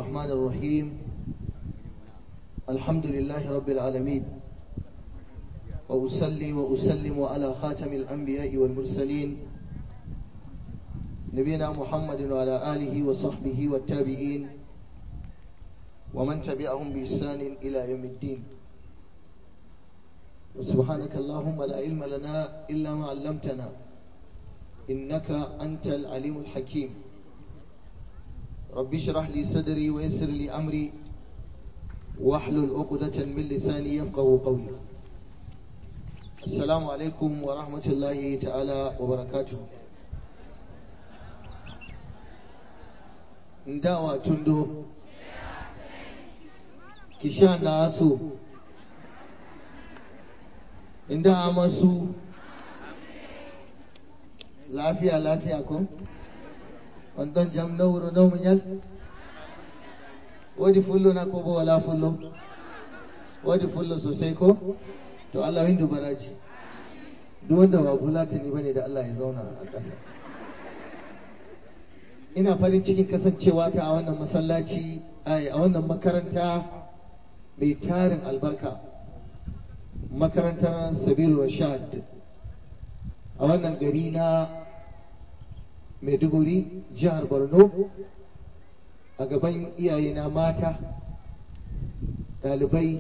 الرحمن الرحيم الحمد لله رب العالمين وأصلي وأسلم على خاتم الأنبياء والمرسلين نبينا محمد وعلى آله وصحبه والتابعين ومن تبعهم بإحسان إلى يوم الدين وسبحانك اللهم لا علم لنا إلا ما علمتنا إنك أنت العليم الحكيم رب اشرح لي صدري ويسر لي أمري واحلل عقدة من لساني يفقه قولي السلام عليكم ورحمة الله تعالى وبركاته ndawa tundo kisha nasu inda amasu lafiya lafiya ko wandon jam na wuro na munyal wadi fullo na ko bo wala fullo wadi fullo sosai ko to Allah hindu baraji duk wanda ba fulatani bane da Allah ya zauna a ƙasa ina farin cikin kasancewa ta a wannan masallaci a wannan makaranta mai tarin albarka makarantar sabiru rashad a wannan gari na maiduguri jihar borno a gaban iyayena mata ɗalibai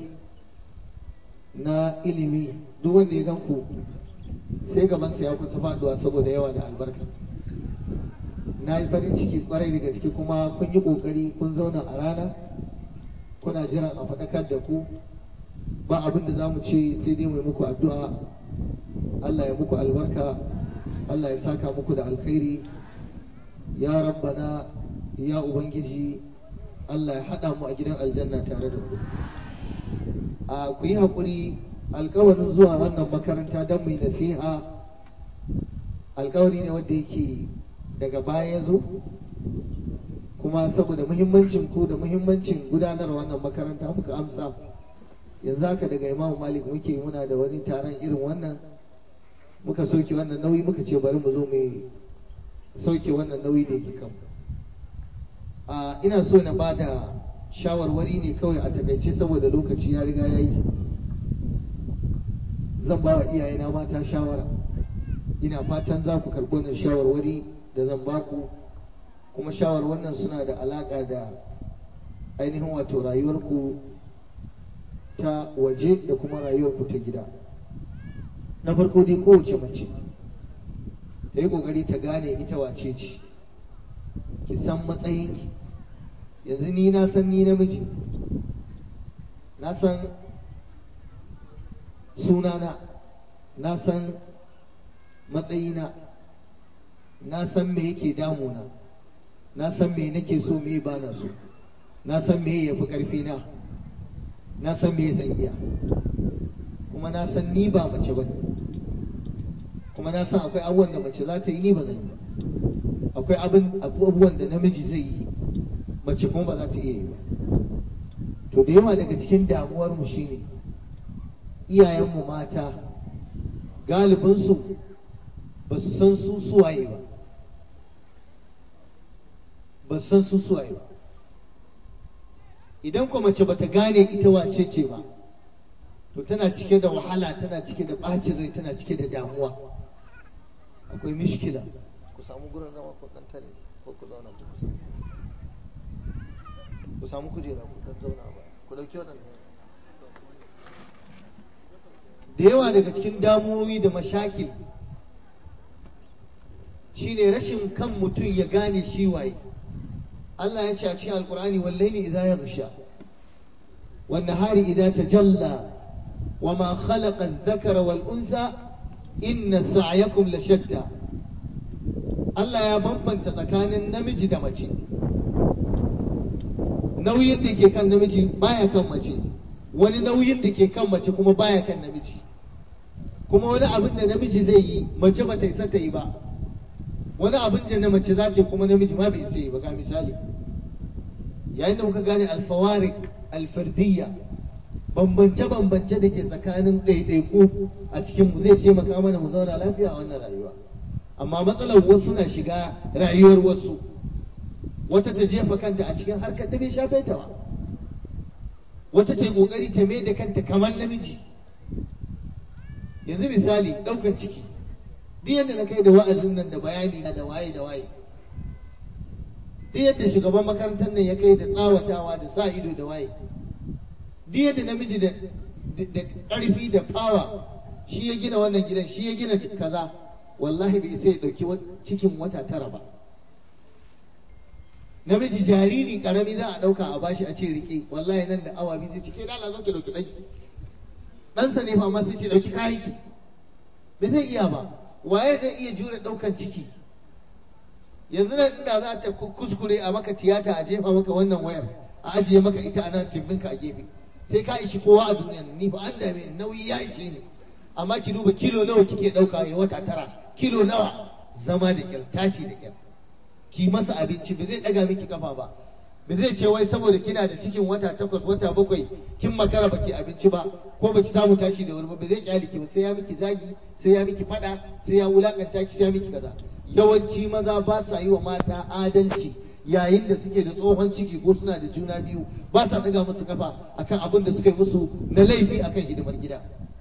na ilimi duk wanda ya ganku sai gabansa ya kusa faduwa saboda yawa da albarka na yi farin ciki kwarai da gaske kuma kun yi kokari kun zauna a rana kuna jiran a faɗakar da ku ba abin da za mu ce sai dai mai muku addu'a Allah ya muku albarka Allah ya saka muku da alkhairi ya rabbana ya ubangiji Allah ya haɗa mu a gidan aljanna tare da ku a ku yi haƙuri alkawarin zuwa wannan makaranta don mai nasiha alkawari ne wanda yake daga baya ya zo kuma saboda muhimmancin ku da muhimmancin gudanar wannan makaranta muka amsa yanzu haka daga imamu malik muke muna da wani taron irin wannan muka sauke wannan nauyi muka ce bari mu zo mu sauke wannan nauyi da yake kan a ina so na ba da shawarwari ne kawai a takaice saboda lokaci ya riga ya yi zan ba wa iyayena mata shawara ina fatan za ku karɓi wannan shawarwari da zan ba ku kuma shawar wannan suna da alaƙa da ainihin wato rayuwarku ta waje da kuma rayuwarku ta gida na farko dai kowace mace ta yi ƙoƙari ta gane ita wace ce ki san matsayinki yanzu ni na san ni namiji na san sunana na san matsayina na san me yake damuna na san me nake so me ba na so na san me ya fi ƙarfi na na san me zan iya kuma na san ni ba mace ba kuma na san akwai abubuwan da mace za ta yi ni ba zan yi ba akwai abubuwan da namiji zai yi mace kuma ba za ta iya yi ba to da yawa daga cikin damuwarmu shine iyayenmu mata galibinsu ba su san su suwaye ba ba su san su suwaye ba idan kuma mace bata gane ita wace ce ba to tana cike da wahala tana cike da bacin rai tana cike da damuwa akwai mishkila ku samu gurin zama ku dan tare ko ku zauna ku kusa ku samu kujera ku dan zauna ba ku dauki wadannan da yawa daga cikin damuwoyi da mashakil shine rashin kan mutum ya gane shi waye Allah ya ce a cikin alkur'ani wallahi idza yaghsha wan nahari idza tajalla wama khalaqa adh-dhakara wal unsa inna sa'yakum la shatta Allah ya bambanta tsakanin namiji da mace nauyin da ke kan namiji baya kan mace wani nauyin da ke kan mace kuma baya kan namiji kuma wani abin da namiji zai yi mace ba ta isa ta yi ba wani abin da na mace za ta kuma namiji ma bai isa yi ba ga misali yayin da muka gane alfawarik alfardiyya bambance-bambance da ke tsakanin ɗaiɗaiku a cikin mu zai taimaka mana mu zauna lafiya a wannan rayuwa amma matsalar wasu na shiga rayuwar wasu wata ta jefa kanta a cikin harkar da bai shafe ta ba wata ta yi kokari ta mai da kanta kamar namiji yanzu misali ɗaukan ciki duk yadda na kai da wa'azin nan da bayani na da waye da waye duk yadda shugaban makarantar nan ya kai da tsawatawa da sa ido da waye duk yadda namiji da da ƙarfi da fawa shi ya gina wannan gidan shi ya gina kaza wallahi bai sai ya ɗauki cikin wata tara ba namiji jariri karami za a ɗauka a bashi a ce rike wallahi nan da awa biyu zai ce ke dala zo ki ɗauki ɗanki ɗansa ne fa ma sai ce ɗauki kayanki bai zai iya ba waye zai iya jure ɗaukan ciki yanzu nan inda za ta kuskure a maka tiyata a jefa maka wannan wayar a ajiye maka ita a nan timbinka a gefe sai ka ishi kowa a duniya ni fa an dame nauyi ya ishe ni amma ki duba kilo nawa kike ɗauka ya wata tara kilo nawa zama da kyar tashi da kyar ki masa abinci ba zai ɗaga miki kafa ba ba zai ce wai saboda kina da cikin wata takwas wata bakwai kin makara baki abinci ba ko baki samu tashi da wuri ba ba zai kyale ki ba sai ya miki zagi sai ya miki fada sai ya wulakanta ki sai ya miki kaza yawanci maza ba sa yi wa mata adalci yayin da suke da tsohon ciki ko suna da juna biyu ba sa daga musu kafa akan abin da suka yi musu na laifi akan hidimar gida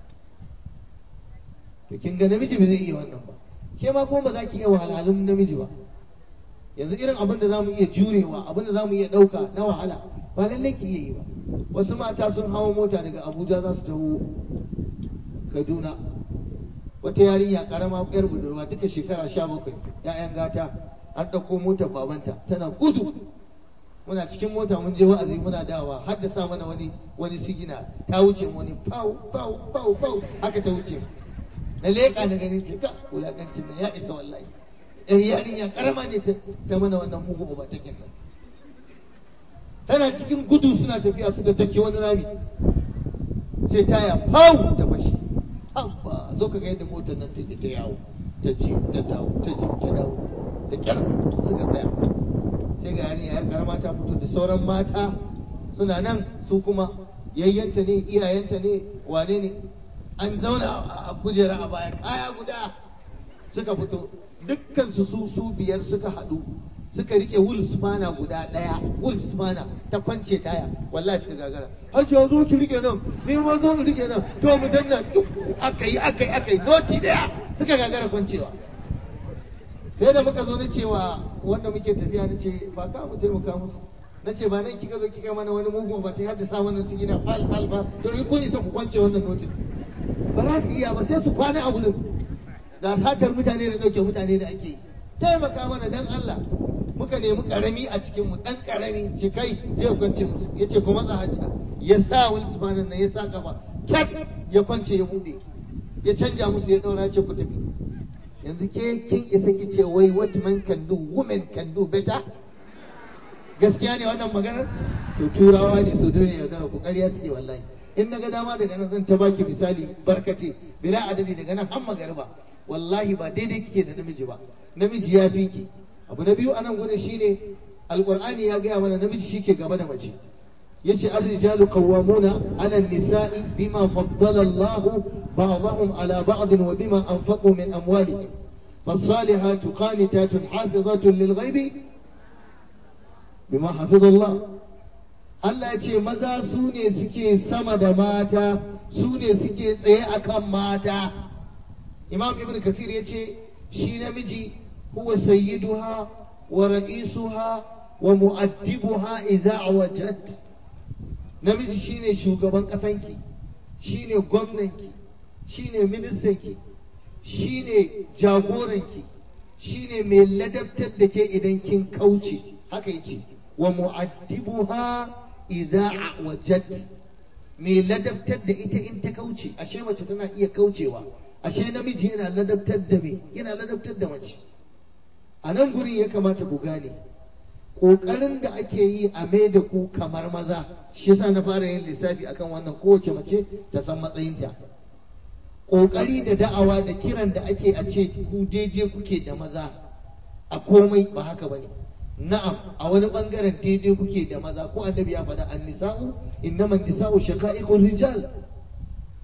to kin ga namiji ba zai iya wannan ba ke ma kuma ba za ki iya wahalhalun namiji ba yanzu irin abin da zamu iya jurewa abin da zamu iya ɗauka na wahala ba lallai ki iya yi ba wasu mata sun hawa mota daga abuja za su taho kaduna wata yarinya karama yar budurwa duka shekara sha bakwai ya'yan gata an ɗauko motar babanta tana gudu muna cikin mota mun je wa'azi muna dawa har da sa mana wani wani sigina ta wuce wani pau pau pau pau haka ta wuce na leƙa na gani ce ka wulakancin nan ya isa wallahi yar yarinya karama ne ta mana wannan mugu uba ta nan tana cikin gudu suna tafiya suka take wani rami sai taya pau ta fashi abba zo ka ga yadda motar nan take ta yawo ta ji ta dawo ta ji ta dawo da kyar suka tsaya sai ga yarinya yar karama ta fito da sauran mata suna nan su kuma yayyanta ne iyayenta ne wane ne an zauna a kujera a baya kaya guda suka fito dukkan su su su biyar suka haɗu suka rike wul spana guda ɗaya wul spana ta kwance taya wallahi suka gagara hajji ya zo ki rike nan ni ma zo ki rike nan to mu danna duk aka yi aka yi aka yi noti daya suka gagara kwancewa sai da muka zo na cewa wanda muke tafiya na ce ba ka mu taimaka musu na ce ba nan kika zo kika mana wani mugun ba ta haddasa wannan su gina fal fal ba to in kun isa ku kwance wannan notin ba za su iya ba sai su kwana a wurin da satar mutane da ɗauke mutane da ake yi taimaka mana dan Allah muka nemi karami a cikin mu dan karami ce kai je kwance musu yace kuma za hajiya ya sa wani subanan nan ya sa kafa kyat ya kwance ya bude ya canja musu ya daura ce ku tafi yanzu ke kin isa ki ce wai what man can do women can do better gaskiya ne wannan maganar to turawa ne su dole ya zara ku ƙarya suke wallahi in na ga dama daga nan zan ta baki misali barkace bila adadi daga nan har magariba wallahi ba daidai kike da namiji ba namiji ya fi ki abu na biyu anan gudun shine alqur'ani ya gaya mana namiji shike gaba da mace yace ar-rijalu qawwamuna 'ala an-nisa'i bima faddala Allahu ba'dahum 'ala ba'd wa bima anfaqu min amwalihim فالصالحات قانتات حافظات للغيب بما حفظ الله Allah ya ce maza su ne suke sama da mata su ne suke tsaye akan mata imam ibn kasir ya ce shi namiji huwa sayyiduha wa ra'isuha wa mu'addibuha idza wajad namiji shine shugaban kasanki shine gwamnanki shine ministanki shine jagoranki shine mai ladabtar da ke idan kin kauce haka yace wa mu'addibuha idza wajad mai ladabtar da ita in ta kauce ashe mace tana iya kaucewa ashe namiji yana ladabtar da me yana ladabtar da mace a nan gurin ya kamata ku gane ƙoƙarin da ake yi a mai da ku kamar maza shi yasa na fara yin lissafi akan wannan kowace mace ta san matsayinta ƙoƙari da da'awa da kiran da ake a ce ku daidai kuke da maza a komai ba haka bane na'am a wani bangaren daidai kuke da maza ko annabi ya faɗa an nisa'u innaman nisa'u shaqa'iqur rijal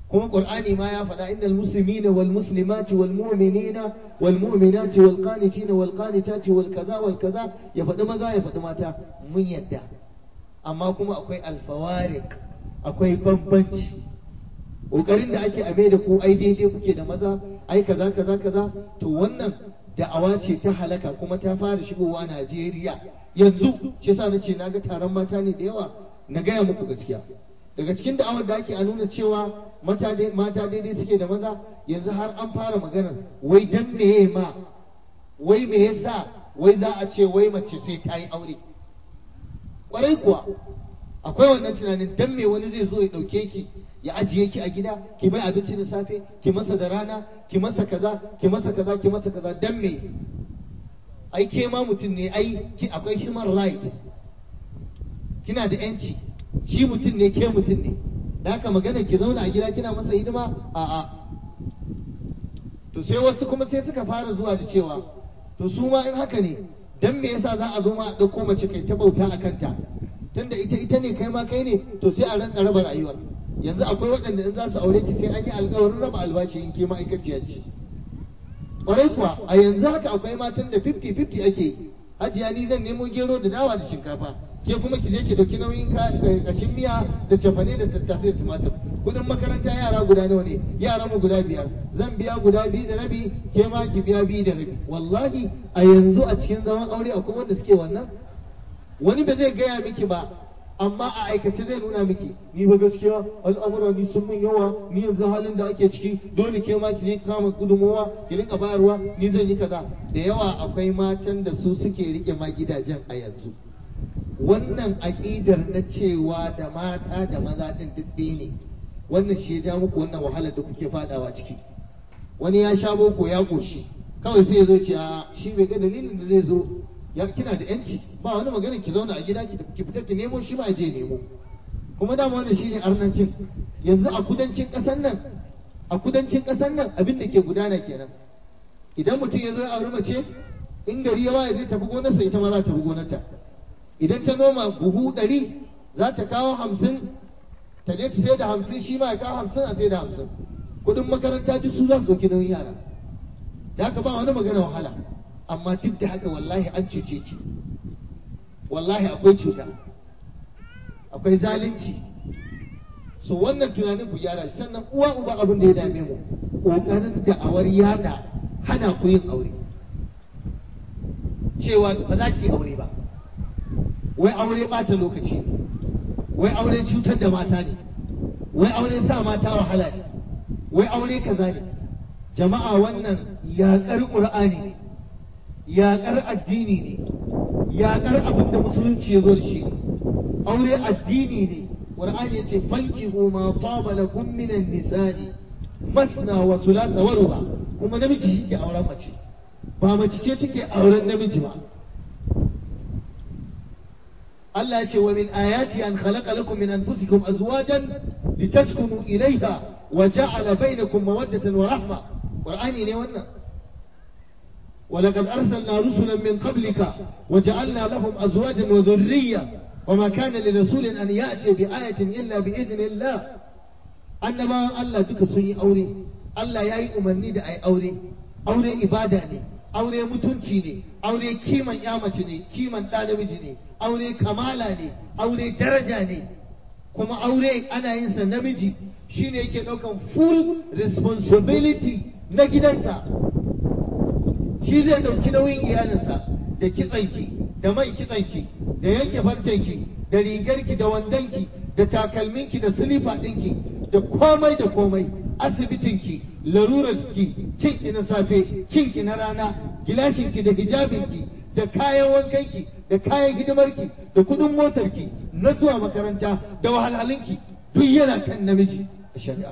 kuma qur'ani ma ya faɗa innal muslimina wal muslimati wal mu'minina wal mu'minati wal qanitina wal qanitati wal kaza wal kaza ya faɗi maza ya faɗi mata mun yadda amma kuma akwai alfawarik akwai bambanci ƙoƙarin da ake ame da ku ai daidai kuke da maza ai kaza kaza kaza to wannan da'awa ce ta halaka kuma ta fara shigowa Najeriya yanzu shi yasa nace naga taron mata ne da yawa na gaya muku gaskiya daga cikin da'awar da ake a nuna cewa mata daidai suke da maza yanzu har an fara maganar wai dan meye ma wai me yasa wai za a ce wai mace sai ta yi aure kwarai kuwa akwai wannan tunanin dan me wani zai zo ya dauke ki ya ajiye ki a gida ki mai abinci da safe ki masa da rana ki masa kaza ki masa kaza ki masa kaza dan me ai ke ma mutum ne ai akwai human rights kina da yanci shi mutum ne ke mutum ne da haka magana ki zauna a gida kina masa hidima a'a to sai wasu kuma sai suka fara zuwa da cewa to su ma in haka ne dan me yasa za a zo ma a ɗauko mace kai ta bauta a kanta tunda ita ita ne kai ma kai ne to sai a ranka raba rayuwar yanzu akwai waɗanda in za su aure ki sai an yi alƙawarin raba albashi in ke ma'aikaciya ce ƙwarai kuwa a yanzu haka akwai matan da 50-50 ake yi hajiya ni zan nemo gero da dawa da shinkafa ke kuma ki je ki dauki nauyin kashin miya da cefane da tattasai da tumatir kudin makaranta yara guda nawa ne yara mu guda biyar zan biya guda biyu da rabi ke ma ki biya biyu da rabi wallahi a yanzu a cikin zaman aure akwai wanda suke wannan wani ba zai gaya miki ba amma a aikace zai nuna miki ni ba gaskiya al'amura ni sun min yawa ni yanzu halin da ake ciki dole ke ma ki je kama gudunmowa ki rinka bayarwa ni zan yi kaza da yawa akwai matan da su suke rike ma gidajen a yanzu wannan aƙidar na cewa da mata da maza din duk ne wannan shi ya ja muku wannan wahalar da kuke fadawa ciki wani ya sha boko ya goshi kawai sai ya zo ce a shi bai ga dalilin da zai zo ya kina da yanci ba wani magana ki zauna a gida ki fita ki nemo shi ma je nemo kuma dama wannan shine arnancin yanzu a kudancin ƙasar nan a kudancin ƙasar nan abin da ke gudana kenan idan mutum ya zo ya auri mace in gari ya waye zai tafi gonarsa ita ma za ta tafi gonarta idan ta noma buhu ɗari za ta kawo hamsin ta je ta sai da hamsin shi ma ya kawo hamsin a sai da hamsin kuɗin makaranta duk su za su ɗauki nauyin yara da haka ba wani magana wahala amma duk da haka wallahi an cuce ki wallahi akwai cuta akwai zalunci so wannan tunanin ku gyara shi sannan uwa uba abin da ya dame mu ƙoƙarin da'awar yada hana ku yin aure cewa ba za ki aure ba wai aure ɓata lokaci ne wai aure cutar da mata ne wai aure sa mata wahala ne wai aure kaza ne jama'a wannan yaƙar ƙur'ani ne yaƙar addini ne yaƙar abin da musulunci ya zo da shi ne aure addini ne ƙur'ani ya ce fankihu ma taba lakum minan nisa'i masna wa sulasa wa ruba kuma namiji shi ke auren mace ba mace ce take auren namiji ba Allah ce wa min ayati an khalaqa lakum min anfusikum azwajan litaskunu ilayha wa ja'ala bainakum mawaddatan wa rahma qur'ani ne wannan ولقد أرسلنا رسلا من قبلك وجعلنا لهم أزواجا وذرية وما كان لرسول أن يأتي بآية إلا بإذن الله أنما الله بك سني أوري الله يأي أمني دا أي أوري أوري إبادة ني أوري متنشي ني أوري كيما يامة ني كيما تانمج ني أوري كمالا ني أوري درجة ني kuma aure ana yin sa namiji shine yake daukan full responsibility na gidansa shi zai ɗauki nauyin iyalinsa da kitsanki da man kitsanki da yanke farcenki da rigarki da wandonki da takalminki da silifa ɗinki da komai da komai asibitinki larurarki cinki na safe cinki na rana gilashinki da hijabinki da kayan wankanki da kayan hidimarki da kudin motarki na zuwa makaranta da wahalhalinki duk yana kan namiji a shari'a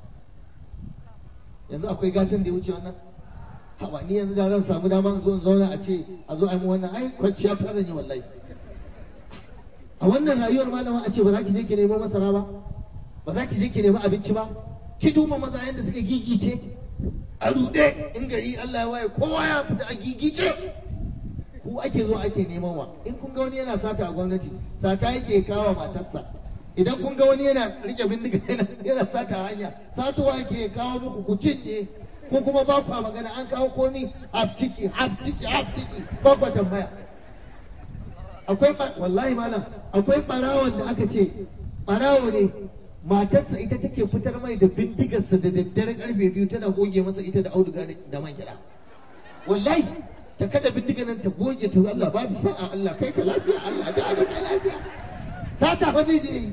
yanzu akwai gatan da ya wuce wannan hawa ni yanzu da zan samu dama zo in zauna a ce a zo a yi wannan ai kwanciya ta zan yi wallahi a wannan rayuwar malama a ce ba za ki je ki nemo masara ba ba za ki je ki nemi abinci ba ki duba maza yadda suka gigice a ruɗe in gari Allah ya waye kowa ya fita a gigice ku ake zo ake neman wa in kun ga wani yana sata a gwamnati sata yake kawo matarsa idan kun ga wani yana rike bindiga yana yana sata hanya satuwa yake kawo muku ku cinye ko kuma ba ku magana an kawo komi haf ciki haf ciki haf ciki ba ku tambaya akwai wallahi malam akwai barawon da aka ce barawo ne matarsa ita take fitar mai da bindigarsa da daddare karfe biyu tana goge masa ita da auduga da man kiɗa wallahi ta kada bindiga nan ta goge to Allah ba ta sa'a Allah kai ka lafiya Allah da ka lafiya sata fa zai je yi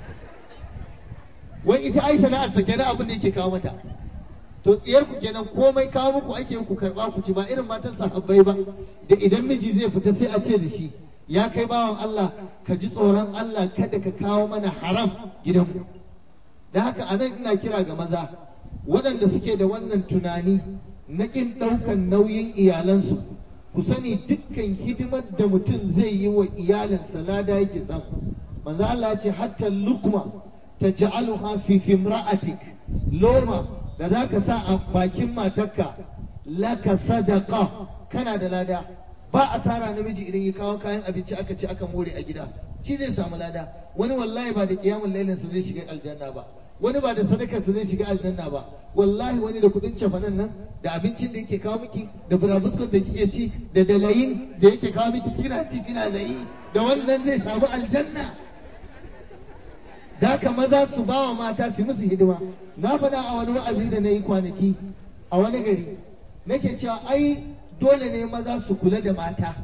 wai ita ai sana'ar sa kenan abin da yake kawo mata to tsiyar ku kenan komai kawo muku ake ku karba ku ci ba irin matan sahabbai ba da idan miji zai fita sai a ce da shi ya kai bawan Allah ka ji tsoron Allah kada ka kawo mana haram gidanmu da haka anan ina kira ga maza waɗanda suke da wannan tunani na ƙin ɗaukan nauyin iyalansu ku sani dukkan hidimar da mutum zai yi wa iyalinsa lada yake samu manzo Allah ya ce hatta lukma taj'aluha fi fimra'atik loma da zaka sa a bakin matarka laka sadaqa kana da lada ba asara namiji idan ya kawo kayan abinci aka ci aka more a gida shi zai samu lada wani wallahi ba da kiyamul lailin sa zai shiga aljanna ba wani ba da sadakar sa zai shiga aljanna ba wallahi wani da kudin cefanen nan da abincin da yake kawo miki da burabuskon da kike ci da dalayin da yake kawo miki kina ci kina layi da wannan zai samu aljanna da haka maza su ba wa mata su musu hidima na faɗa a wani wa'azi da na yi kwanaki a wani gari nake cewa ai dole ne maza su kula da mata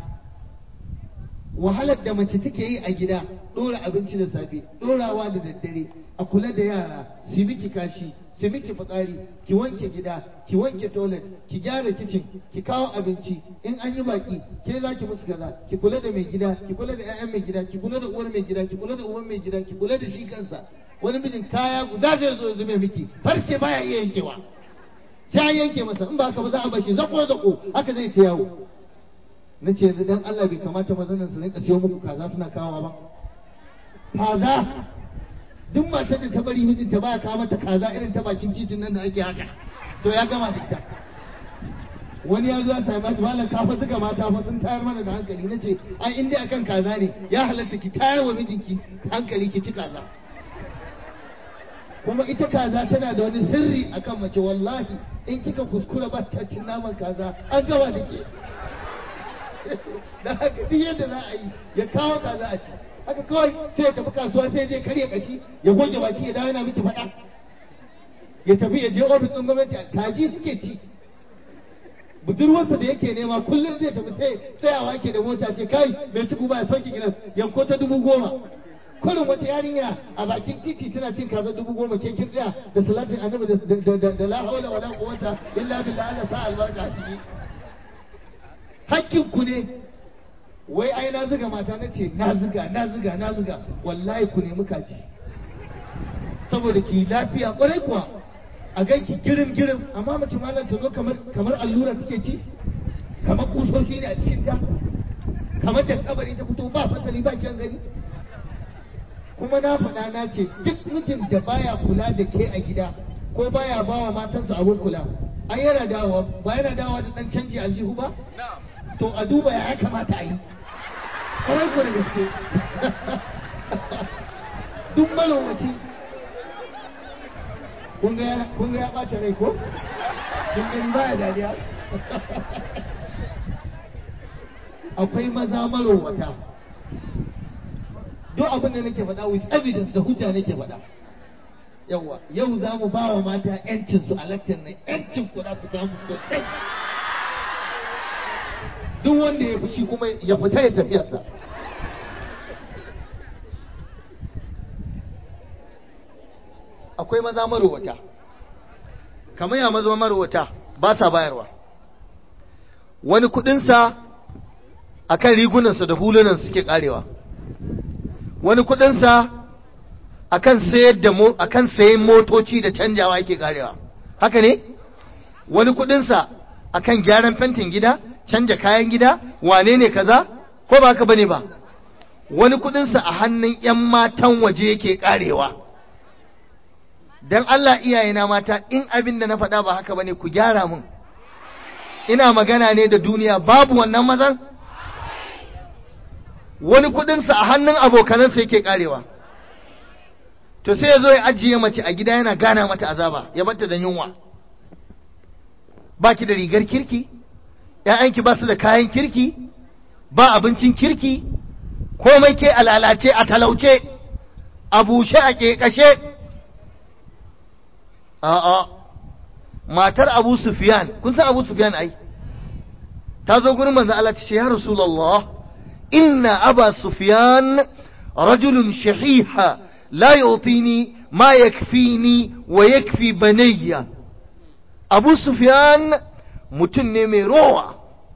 wahalar da mace take yi a gida ɗora abinci da safe ɗorawa da daddare a kula da yara su miki kashi su miki fitsari ki wanke gida ki wanke toilet ki gyara kicin ki kawo abinci in an yi baki ke za ki musu kaza ki kula da mai gida ki kula da 'ya'yan mai gida ki kula da uwar mai gida ki kula da uban mai gida ki kula da shi kansa wani mijin kaya guda zai zo zube miki har ce baya iya yankewa sai an yanke masa in ba haka ba za a bashi zako zako haka zai ta yawo na ce dan Allah bai kamata mazanan su rinka siyo muku kaza suna kawowa ba kaza duk matar da ta bari mijinta baya kawo mata kaza irin ta bakin titin nan da ake haka to ya gama da ita wani ya zo ya sami mata malam kafa zuga mata fa sun tayar mana da hankali na ce ai in dai akan kaza ne ya halatta ki tayar wa mijinki hankali ki ci kaza kuma ita kaza tana da wani sirri akan mace wallahi in kika kuskura ba ta cin naman kaza an gama da ke da haka duk yadda za a yi ya kawo kaza a ci haka kawai sai ya tafi kasuwa sai je karya kashi ya goge baki ya dawo yana miki faɗa ya tafi ya je ofis ɗin gwamnati kaji suke ci budurwarsa da yake nema kullum zai tafi sai tsayawa ke da mota ce kai mai tuku ba ya sauki gilas yanko ta dubu goma kullum wata yarinya a bakin titi tana cin kaza dubu goma ke kin tsaya da salatin annabi da la haula wala quwwata illa billah Allah sa albarka a ciki hakkin ku ne wai ai na zuga mata na ce na zuga na zuga na zuga wallahi ku nemi kaji saboda ki lafiya kwarai kuwa a ganki girim girim amma mace malam ta zo kamar kamar allura take ci kamar kusoshi ne a cikin ta kamar da kabari ta fito ba fasali ba kyan gani kuma na faɗa na ce duk mijin da baya kula da ke a gida ko baya ba wa matansa abin kula ai yana dawowa ba yana dawowa da dan canji aljihu ba to a duba ya kamata a yi kwarai ko da gaske duk malowaci kun ga ya ɓata rai ko kun gani baya dariya akwai maza marowata duk abin da nake faɗa with evidence da hujja nake faɗa yawa yau za mu ba wa mata yancin su a lakcin nan yancin ku za ku samu sosai duk wanda ya fushi kuma ya fita ya tafiyarsa akwai maza marowata kamar ya maza marowata ba sa bayarwa wani kudinsa a kan rigunansa da hulunan suke karewa wani kudinsa a kan sayan motoci da canjawa yake karewa haka ne wani kudinsa a kan gyaran fentin gida canja kayan gida wane ne kaza ko ba haka bane ba wani kudinsa a hannun 'yan matan waje yake karewa dan Allah iyayena mata in abin da na faɗa ba haka bane ku gyara mun ina magana ne da duniya babu wannan mazan wani kudinsa a hannun abokanansa yake karewa to sai ya zo ya ajiye mace a gida yana gana mata azaba ya bata da yunwa ba ki da rigar kirki ‘ya'yanki ba su da kayan kirki ba abincin kirki komai ke a lalace a talauce a bushe a ƙeƙashe a'a matar abu sufiyan kun san abu sufiyan ai ta zo gurin manzo Allah ta ce ya rasulullah inna aba sufiyan rajulun shahiha la yutini ma yakfini wa yakfi banayya abu sufiyan mutum ne mai rowa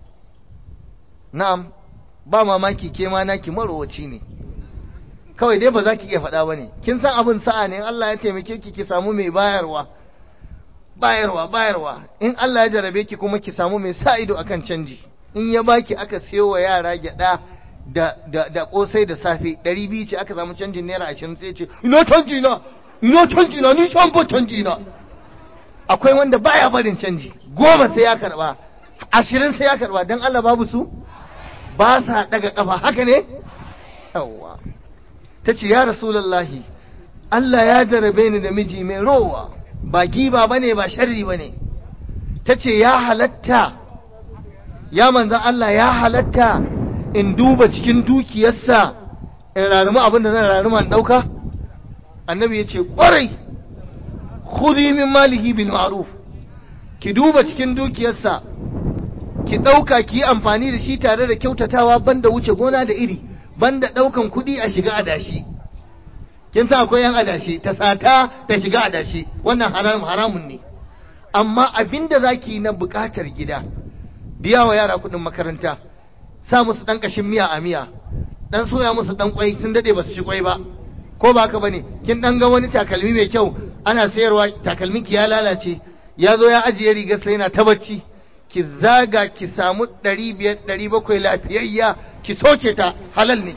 na'am ba mamaki ke ma naki marowaci ne kawai dai ba za ki iya faɗa ba ne kin san abin sa'a ne Allah ya taimake ki ki samu mai bayarwa bayarwa bayarwa in Allah ya jarabe ki kuma ki samu mai sa ido akan canji in ya baki aka siyo wa yara gyada da da da kosai da safe 200 ce aka samu canjin naira 20 sai ce ina canji na ina canji na ni shan ba canji na akwai wanda baya barin canji goma sai ya karba ashirin sai ya karba dan Allah babu su ba sa daga kafa haka ne yawwa tace ya rasulullahi Allah ya jarabe ni da miji mai rowa ba giba bane ba sharri bane tace ya halatta ya manzan Allah ya halatta in duba cikin dukiyarsa in rarumi abin da zan raruma in dauka annabi ya ce kwarai khudhi min malihi bil ma'ruf ki duba cikin dukiyarsa ki dauka ki yi amfani da shi tare da kyautatawa banda wuce gona da iri banda daukan kuɗi a shiga adashi kin sa akwai yan adashi ta sata ta shiga adashi wannan haram haramun ne amma abinda zaki yi na bukatar gida biya wa yara kuɗin makaranta sa musu dan kashin miya a miya dan soya musu dan kwai sun dade basu ci kwai ba ko ba haka bane kin dan ga wani takalmi mai kyau ana sayarwa takalmin ki ya lalace ya zo ya ajiye rigar sai yana ta bacci ki zaga ki samu 500 700 lafiyayya ki soke ta halal ne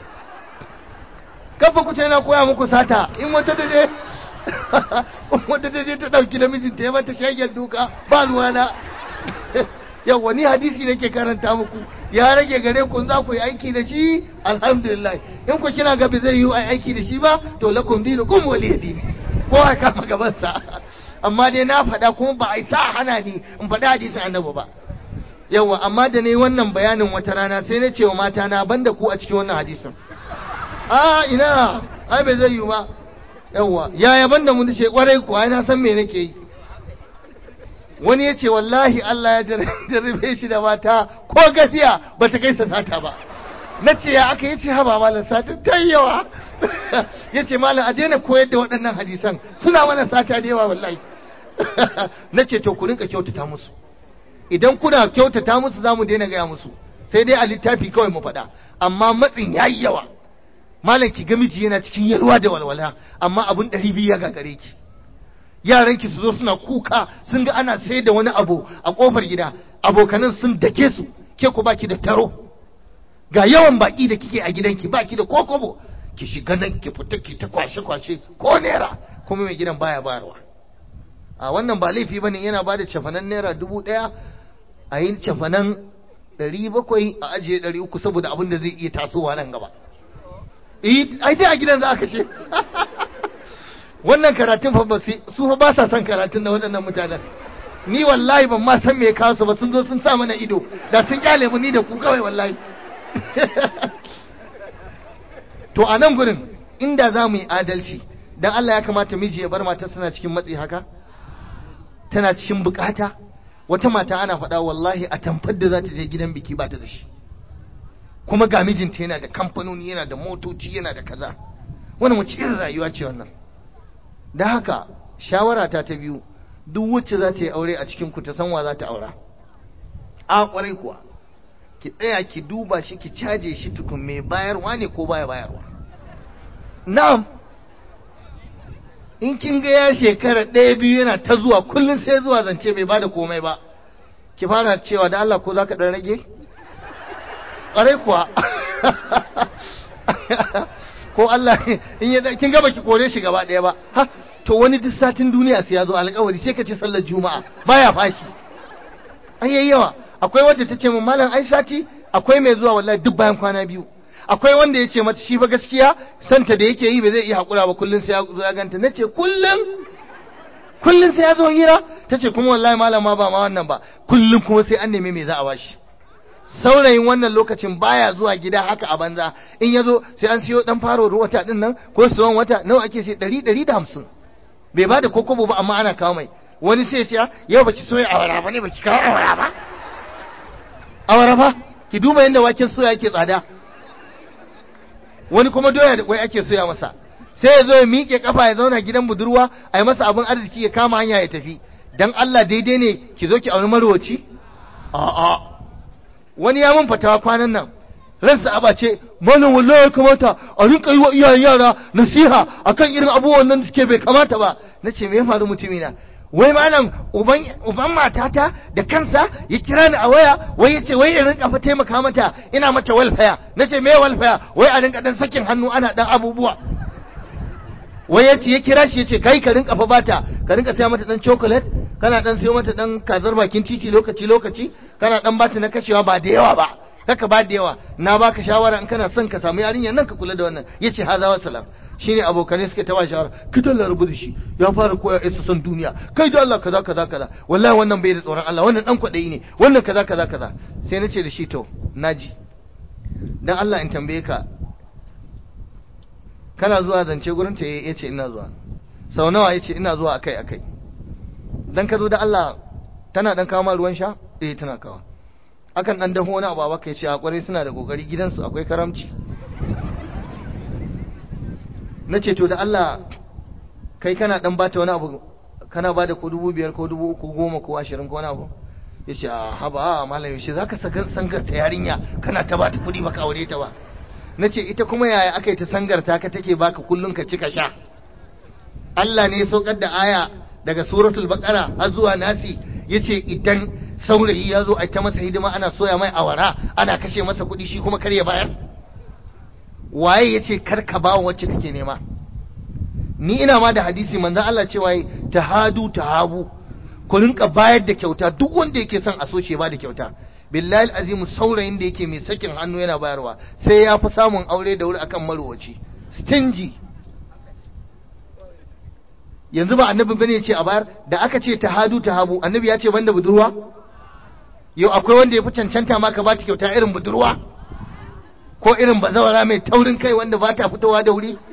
kafa ku ce na koya muku sata in wata da je in wata da je ta dauki namijin ta ya mata shagen duka ba ruwana yawa ni hadisi nake karanta muku ya rage gare ku za ku yi aiki da shi alhamdulillah in ku kina ga zai yi aiki da shi ba to lakum dinukum waliy dini ko a kama gaban sa amma dai na faɗa kuma ba a yi sa hana ni in faɗi hadisin annabi ba yawa amma da ne wannan bayanin wata rana sai na ce wa mata na banda ku a cikin wannan hadisin a ina ai bai zai yi ba yawa yaya banda mun ce kwarai ku ai na san me nake yi wani ya ce wallahi Allah ya jarrabe shi da mata ko gafiya ba ta kai sata ba na ce ya aka yi ce haba malam sata ta yawa ya ce malam a daina koyar da waɗannan hadisan suna mana sata da yawa wallahi na ce to ku rinka kyautata musu idan kuna kyautata musu za mu daina gaya musu sai dai a littafi kawai mu faɗa amma matsin ya yi yawa malam ki ga miji yana cikin yalwa da walwala amma abun ɗari biyu ya gagare ki yaranki su zo suna kuka sun ga ana sai da wani abu a kofar gida abokanan sun dake su ke ku baki da taro ga yawan baki da kike a gidanki baki da kokobo ki shiga nan ki fita ki ta kwashe kwashe ko naira kuma mai gidan baya bayarwa a wannan ba laifi bane yana ba da cafanan naira dubu ɗaya a yi cafanan ɗari bakwai a ajiye ɗari uku saboda abin da zai iya tasowa nan gaba ai dai a gidan za a kashe wannan karatun fa su fa ba sa son karatun na waɗannan mutanen ni wallahi ban ma san me ya kawo su ba sun zo sun sa mana ido da sun kyale mu ni da ku kawai wallahi to a nan gurin inda za mu yi adalci dan Allah ya kamata miji ya bar mata suna cikin matsi haka tana cikin bukata wata mata ana faɗa wallahi a tamfar da za ta je gidan biki ba ta da shi kuma ga mijinta yana da kamfanoni yana da motoci yana da kaza wannan wace irin rayuwa ce wannan da haka shawara ta ta biyu duk wacce za ta yi aure a cikin ku ta san wa za ta aura a kwarai kuwa ki tsaya ki duba shi ki caje shi tukun mai bayarwa ne ko baya bayarwa na'am in kin ga ya shekara ɗaya biyu yana ta zuwa kullum sai zuwa zance bai bada komai ba ki fara cewa da Allah ko za ka ɗan rage ƙwarai kuwa ko Allah in ya kin ga baki kore shi gaba ɗaya ba ha to wani duk satin duniya sai ya zo alƙawari sai ka ce sallar juma'a baya fashi ai yayi yawa akwai wadda ta ce mun malam ai sati akwai mai zuwa wallahi duk bayan kwana biyu akwai wanda ya ce mata shi ba gaskiya santa da yake yi ba zai iya haƙura ba kullum sai ya zo ya ganta na ce kullum kullum sai ya zo hira ta ce kuma wallahi malama ba ma wannan ba kullum kuma sai an nemi me za a bashi saurayin wannan lokacin baya zuwa gida haka a banza in ya zo sai an siyo dan faro wata din nan ko suwan wata nawa ake sai ɗari ɗari da hamsin bai ba da kokobo ba amma ana kawo mai wani sai ya ce yau baki soya awara ba ne baki kawo awara ba awara ba ki duba yadda waken soya yake tsada wani kuma doya da kwai ake soya masa sai ya zo ya miƙe kafa ya zauna gidan budurwa a yi masa abin arziki ya kama hanya ya tafi dan Allah daidai ne ki zo ki auri marwaci a'a wani ya mun fatawa kwanan nan ransa aba ce malam wallahi ya kamata a rinka yi wa iyayen yara nasiha akan irin abubuwan nan da suke bai kamata ba nace me ya faru mutumina wai malam uban uban matata da kansa ya kira ni a waya wai yace wai in rinka fa taimaka mata ina mata welfare nace me welfare wai a rinka dan sakin hannu ana dan abubuwa wai yace ya kira shi yace kai ka rinka fa bata ka rinka saya mata dan chocolate kana dan sayo mata dan kazar bakin titi lokaci lokaci kana dan bata na kashewa ba da yawa ba kaka ba da yawa na baka shawara in kana son ka samu yarinyar nan ka kula da wannan yace haza wa salam shine abokanai suke ta ba shawara ki dalla rubu da shi ya fara koya isa son duniya kai da Allah kaza kaza kaza wallahi wannan bai da tsoron Allah wannan dan kwadayi ne wannan kaza kaza kaza sai nace da shi to naji dan Allah in tambaye ka kana zuwa zance gurin ta yace ina zuwa sau nawa yace ina zuwa akai akai dan ka zo da Allah tana dan kawo ma ruwan sha eh tana kawo akan dan daho wani abu baka yace a kware suna da kokari gidansu akwai karamci nace to da Allah kai kana dan bata wani abu kana bada ko dubu biyar ko dubu uku goma ko ashirin ko wani abu yace a haba malam yaushe zaka sangar ta yarinya kana ta bata kuɗi baka aure ta ba nace ita kuma yaya aka yi ta sangarta ka take baka kullun ka cika sha Allah ne ya saukar da aya daga suratul baqara har zuwa nasi yace idan saurayi ya zo a ta masa hidima ana soya mai awara ana kashe masa kuɗi shi kuma kar ya bayar waye yace kar ka ba wacce kake nema ni ina ma da hadisi manzon Allah cewa tahadu tahabu ku rinka bayar da kyauta duk wanda yake son a so shi ba da kyauta billahi azimu saurayin da yake mai sakin hannu yana bayarwa sai ya fi samun aure da wuri akan marwaci stingy yanzu ba annabi bane ya ce a bayar da aka ce tahadu tahabu annabi ya ce banda budurwa yau akwai wanda ya fi cancanta ma ka ba ta kyauta irin budurwa ko irin bazawara mai taurin kai wanda ba ta fitowa da wuri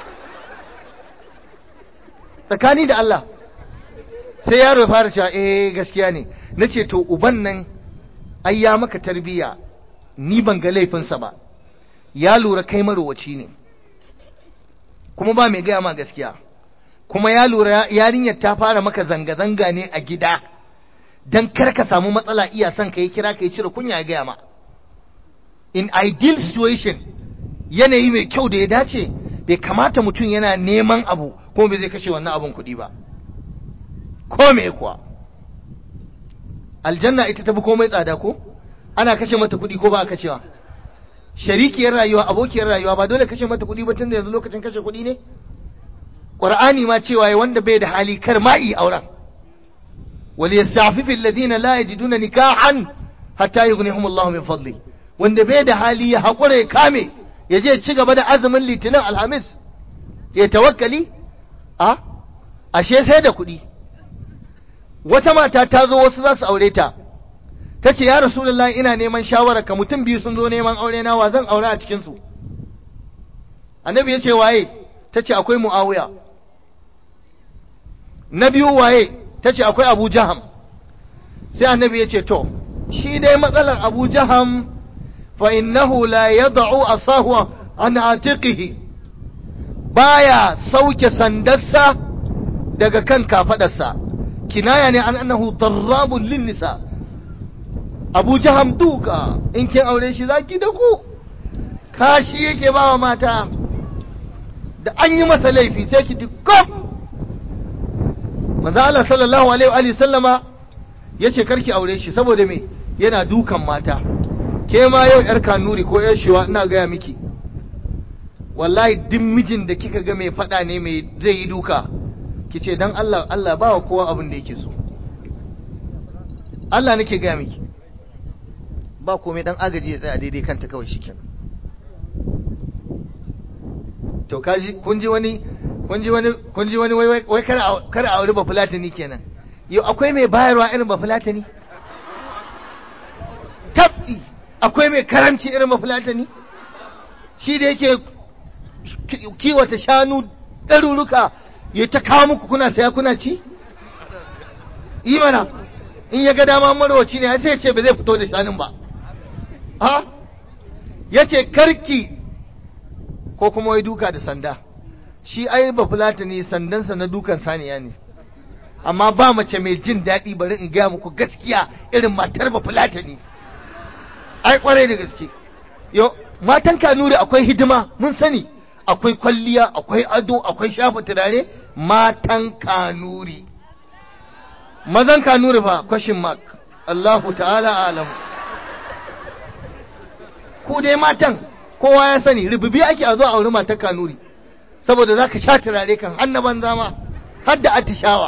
tsakani da Allah sai yaro ya fara cewa eh gaskiya ne na ce to uban nan ai ya maka tarbiya ni ban ga laifinsa ba ya lura kai marowaci ne kuma ba mai gaya ma gaskiya kuma ya lura yarinyar ta fara maka zanga-zanga ne a gida don kar ka samu matsala iya son ka yi kira ka yi cire kunya ya gaya ma in ideal situation yanayi mai kyau da ya dace bai kamata mutum yana neman abu kuma bai zai kashe wannan abun kuɗi ba ko me kuwa aljanna ita tafi komai tsada ko ana kashe mata kuɗi ko ba a kashewa sharikiyar rayuwa abokiyar rayuwa ba dole kashe mata kuɗi ba tun da yanzu lokacin kashe kuɗi ne qur'ani ma cewa ya wanda bai da hali kar ma yi auren wal yastafifu alladhina la yajiduna nikahan hatta yughnihum Allahu min fadli wanda bai da hali ya hakura ya kame ya je ci gaba da azumin litinin alhamis ya tawakkali a ashe sai da kuɗi wata mata ta zo wasu za su aure ta ta ce ya rasulullah ina neman shawararka mutum biyu sun zo neman aure na wa zan aure a cikinsu annabi ya ce waye ta ce akwai mu'awiya na biyu waye ta ce akwai abu jaham sai annabi ya ce to shi dai matsalar abu jaham fa innahu la yad'u asahu an atiqihi baya sauke sandarsa daga kan kafadarsa kinaya ne an annahu darrabun lin nisa abu jaham duka in kin aure shi zaki da ku kashi yake ba wa mata da an yi masa laifi sai ki dukkan manzo Allah sallallahu alaihi wa sallama yace karki aure shi saboda me yana dukan mata ke ma yau yar kanuri ko yar shiwa ina gaya miki wallahi duk mijin da kika ga mai fada ne mai zai yi duka kice dan Allah Allah ba wa kowa abin da yake so Allah nake gaya miki ba komai dan agaji ya tsaya daidai kanta kawai shikenan to kaji kun ji wani kun ji wani kun ji wani wai wai kada kada aure ba fulatani kenan yau akwai mai bayarwa irin ba fulatani tabbi akwai mai karamci irin ba fulatani shi da yake kiwata shanu ɗaruruka ya ta kawo muku kuna saya kuna ci yi mana in ya ga dama marwaci ne sai ya ce ba zai fito da shanun ba ha ya ce karki ko kuma wai duka da sanda shi ai ba fulata ne sandansa na dukan saniya ne amma ba mace mai jin daɗi bari in gaya muku gaskiya irin matar ba fulata ne ai kwarai da gaske yo matan kanuri akwai hidima mun sani akwai kwalliya akwai ado akwai shafa turare matan kanuri mazan kanuri fa question mark Allahu ta'ala alam ku dai matan kowa ya sani rububi ake a zo a auri matan kanuri saboda zaka sha turare kan annaban zama har da atishawa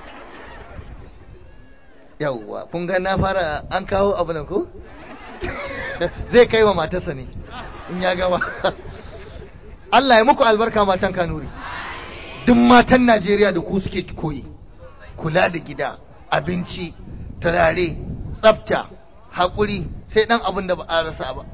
yawwa kun ga na fara an kawo abu nan ko zai kai wa matarsa ne in ya gama Allah ya muku albarka matan kanuri duk matan Najeriya da ku suke koyi kula da gida abinci turare tsafta haƙuri sai ɗan abin da ba a rasa ba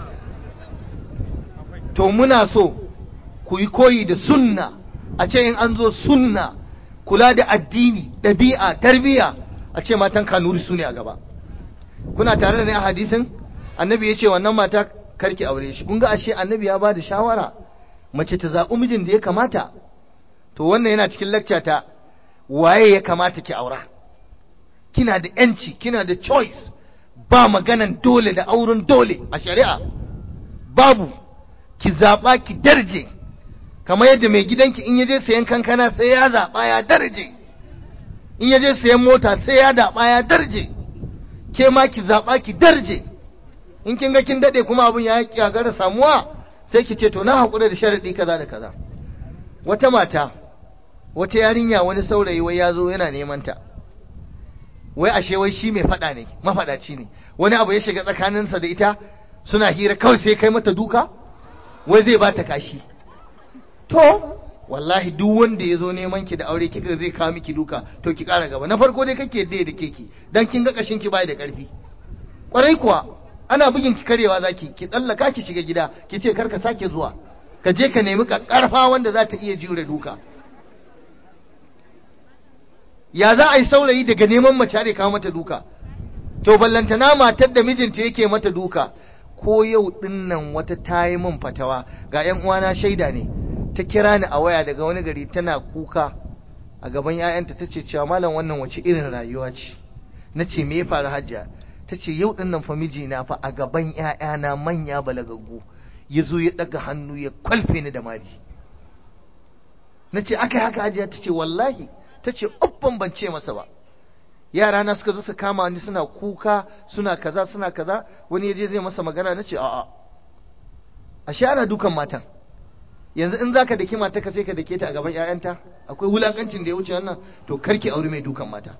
to muna so ku yi koyi da sunna a ce in an zo sunna kula da addini ɗabi'a tarbiyya a ce matan kanuri su ne a gaba kuna tare da ni a hadisin annabi ya ce wannan mata karki aure shi kun ga ashe annabi ya ba da shawara mace ta zaɓi mijin da ya kamata to wannan yana cikin lakca ta waye ya kamata ki aura kina da yanci kina da choice ba maganan dole da auren dole a shari'a babu ki zaɓa ki darje kamar yadda mai gidanki in yaje sayan kankana sai ya zaɓa ya darje in yaje sayan mota sai ya zaɓa ya darje ke ma ki zaɓa ki darje in kin ga kin daɗe kuma abin ya kyagara samuwa sai ki ce to na haƙura da sharaɗi kaza da kaza wata mata wata yarinya wani saurayi wai ya zo yana neman ta wai ashe wai shi mai faɗa ne mafaɗaci ne wani abu ya shiga tsakaninsa da ita suna hira kawai sai kai mata duka wai zai bata kashi to wallahi duk wanda ya zo neman ki da aure kika zai kawo miki duka to ki ƙara gaba na farko dai kake yadda da keki dan kin ga kashin ki bai da ƙarfi kwarai kuwa ana bugin ki karewa zaki ki tsallaka ki shiga gida ki ce karka sake zuwa ka je ka nemi karfa wanda za ta iya jure duka ya za a yi saurayi daga neman mace ne kawo mata duka to ballantana matar da mijinta yake mata duka ko yau dinnan wata ta yi min fatawa ga yan uwana shaida ne ta kira ni a waya daga wani gari tana kuka a gaban 'ya'yanta ta ce cewa malam wannan wace irin rayuwa ce na ce me ya faru hajjia ta ce yau dinnan fa mijina fa a gaban 'ya'yana manya balagaggu ya zo ya ɗaga hannu ya kwalfe ni da mari na ce aka yi haka hajiya ta ce wallahi ta ce uffan ban ce masa ba yara na suka zo su kama ni suna kuka suna kaza suna kaza wani ya je zai masa magana na ce a'a ashe ana dukan matan yanzu in zaka daki mata ka sai ka dake ta a gaban 'ya'yanta akwai wulakancin da ya wuce wannan to karki aure mai dukan mata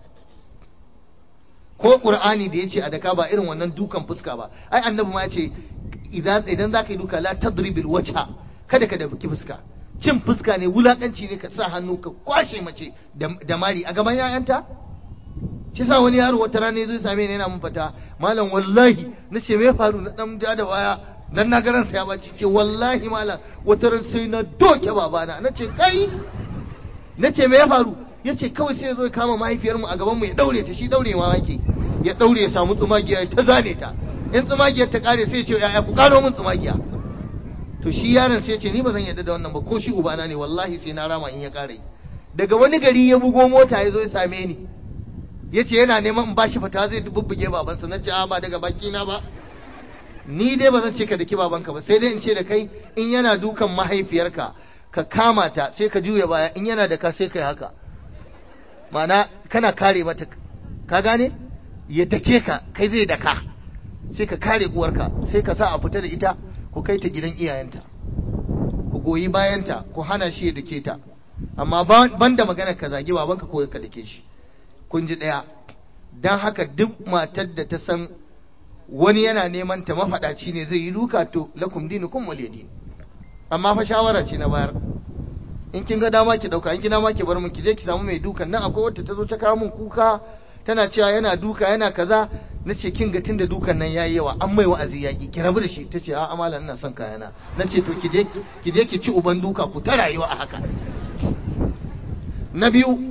ko qur'ani da yace a daka ba irin wannan dukan fuska ba ai annabi ma yace idan idan zaka yi duka la tadribil wajha kada ka daki fuska cin fuska ne wulakanci ne ka sa hannu ka kwashe mace da mari a gaban yayanta shi sa wani yaro wata rana zai same ni yana mun fata malam wallahi na ce me faru na dan da waya dan na garan sa ya baci ce wallahi malam wata ran sai na doke babana na ce kai na ce me ya faru ya ce kawai sai ya zo ya kama mahaifiyarmu a gabanmu ya daure ta shi daure ma yake ya daure ya samu tsumagiya ta zane ta in tsumagiyar ta kare sai ya ce ya'ya ku karo min tsumagiya to shi yaron sai ya ce ni ba zan yarda da wannan ba ko shi ubana ne wallahi sai na rama in ya kare daga wani gari ya bugo mota ya zo ya same ni ya ce yana neman in bashi fata zai bubbuge babansa na ce a ba daga baki na ba ni dai ba zan ce ka daki babanka ba sai dai in ce da kai in yana dukan mahaifiyarka ka kama ta sai ka juya baya in yana da ka sai kai haka ma'ana kana kare mata ka gane ya dake ka kai zai daka sai ka kare uwarka sai ka sa a fita da ita ku kai ta gidan iyayenta ku goyi bayanta ku hana shi ya dake ta amma ban da magana ka zagi babanka ko ka dake shi kun ji ɗaya don haka duk matar da ta san wani yana neman ta mafaɗaci ne zai yi duka to lakum dinukum waliyadin amma fa shawara ce na bayar in kin ga dama ki dauka in kin dama ki bar mun ki je ki samu mai dukan nan akwai wata ta zo ta kawo mun kuka tana cewa yana duka yana kaza nace kin ga tunda dukan nan yayi yawa an mai wa'azi yaki ki rabu da shi tace a amalan ina son kayana nace to ki je ki je ki ci uban duka ku ta rayuwa a haka na biyu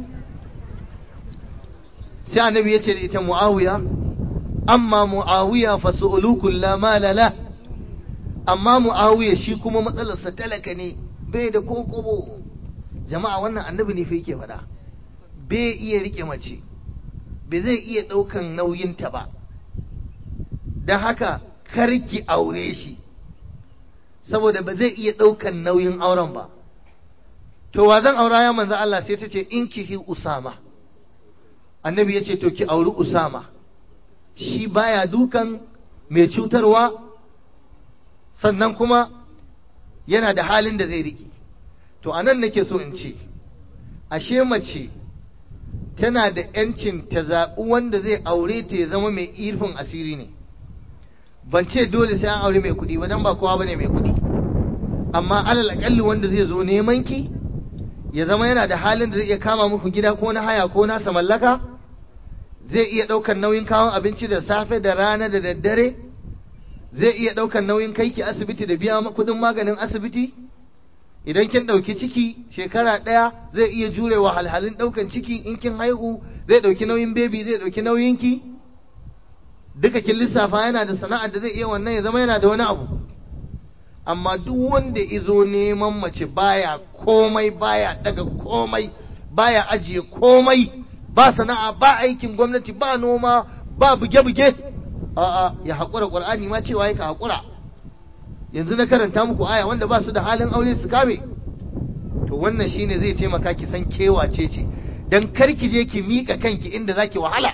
sai annabi ya ce da ita muawiya amma muawiya fa su'ulukul la mala la amma muawiya shi kuma matsalarsa talaka ne bai da kokobo jama'a wannan annabi ne fa yake faɗa bai iya rike mace bai zai iya ɗaukan nauyinta ba don haka karki aure shi saboda ba zai iya ɗaukan nauyin auren ba to wa zan aura ya manzo Allah sai ta ce in kihi usama annabi ya ce to ki auri usama shi baya dukan mai cutarwa sannan kuma yana da halin da zai riƙe to anan nake so in ce ashe mace tana da ‘yancin ta zaɓi wanda zai aure ta ya zama mai irfin asiri ne ban ce dole sai an aure mai kuɗi ba dan ba kowa bane mai kuɗi amma alal aƙalli wanda zai zo neman ki ya zama yana da halin da zai iya kama muku gida ko na haya ko nasa mallaka zai iya ɗaukar nauyin kawon abinci da safe da rana da daddare zai iya ɗaukar nauyin kai ki asibiti da biya kuɗin maganin asibiti idan kin ɗauki ciki shekara ɗaya zai iya jure wa halhalin ɗaukan ciki in kin haihu zai ɗauki nauyin bebi zai ɗauki nauyin ki duka kin lissafa yana da sana'ar da zai iya wannan ya zama yana da wani abu amma duk wanda izo neman mace baya komai baya daga komai baya ajiye komai ba sana'a ba aikin gwamnati ba noma ba buge-buge a'a ya haƙura ƙur'ani ma cewa ka haƙura yanzu na karanta muku aya wanda ba su da halin aure su kame to wannan shine zai taimaka ki san kewace ce dan kar ki je ki mika kanki inda zaki wahala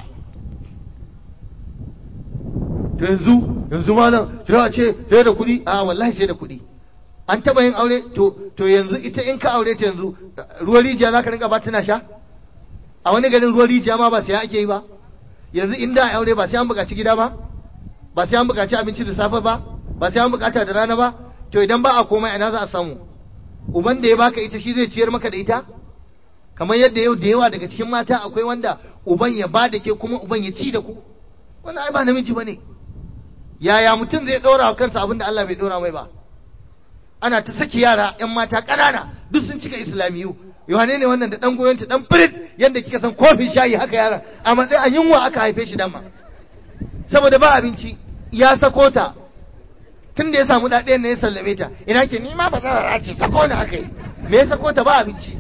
to yanzu yanzu malam sai a ce sai da kuɗi a wallahi sai da kuɗi an taba yin aure to to yanzu ita in ka aure ta yanzu ruwan rijiya zaka rinka ba tana sha a wani garin ruwan rijiya ma ba sai ake yi ba yanzu inda aure ba sai an buƙaci gida ba ba sai an buƙaci abinci da safe ba ba sai an bukata da rana ba to idan ba a komai ina za a samu uban da ya baka ita shi zai ciyar maka da ita kamar yadda yau da yawa daga cikin mata akwai wanda uban ya ba da ke kuma uban ya ci da ku wannan ai ba namiji bane yaya mutum zai dora wa kansa abin da Allah bai dora mai ba ana ta saki yara yan mata ƙanana duk sun cika islamiyu yohane ne wannan da dan goyonta dan firit yadda kika san kofin shayi haka yaran a matsayin a yunwa aka haife shi dama saboda ba abinci ya sako ta tun da ya samu daɗayan ne ya sallame ta ina ke ni ma ba za a ce sako ni aka yi me ya sako ta ba abinci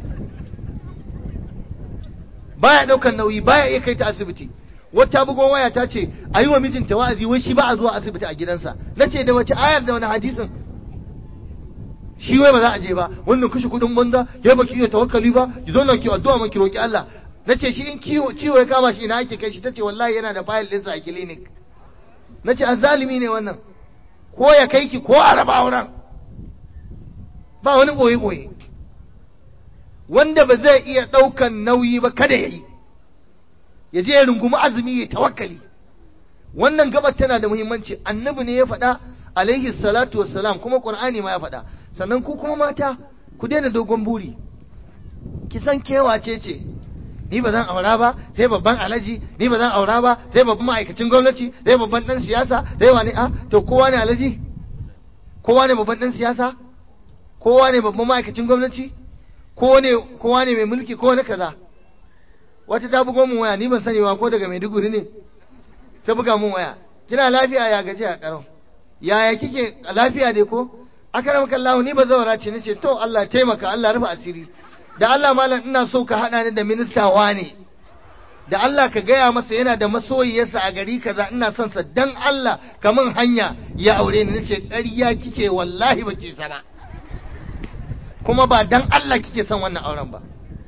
baya ɗaukan nauyi baya iya kai ta asibiti wata bugon waya ta ce a yi wa mijinta wa'azi wai shi ba a zuwa asibiti a gidansa na ce da wace ayar da wani hadisin shi wai ba za a je ba wannan kashe kuɗin banza ya baki iya tawakkali ba ki zo nan ki addu'a man ki roki Allah na ce shi in ciwo ya kama shi ina ake kai shi ta ce wallahi yana da fayil ɗinsa a clinic na ce an zalimi ne wannan ko ya kai ki ko a raba auren ba wani ɓoye-ɓoye wanda ba zai iya ɗaukan nauyi ba kada ya yi ya je ya rungumi azumi ya tawakkali wannan gabar tana da muhimmanci annabi ne ya faɗa alaihi salatu wassalam kuma qur'ani ma ya faɗa sannan ku kuma mata ku daina dogon buri ki san kewace ce ni ba zan aura ba sai babban alaji ni ba zan aura ba sai babban ma'aikacin gwamnati sai babban dan siyasa sai wani a to kowa ne alaji kowa ne babban dan siyasa kowa ne babban ma'aikacin gwamnati kowa ne kowa ne mai mulki kowa ne kaza wata ta bugo mun waya ni ban sani ba ko daga Maiduguri ne ta buga mun waya kina lafiya ya gaji a karo yaya kike lafiya dai ko akaramaka Allah ni ba zawara ce nace to Allah taimaka Allah rufe asiri da Allah malam ina so ka haɗa ni da minista wane da Allah ka gaya masa yana da masoyiyarsa a gari kaza ina son sa dan Allah kamun hanya ya aure ni nace ƙarya kike wallahi baki sana kuma ba dan Allah kike son wannan auren ba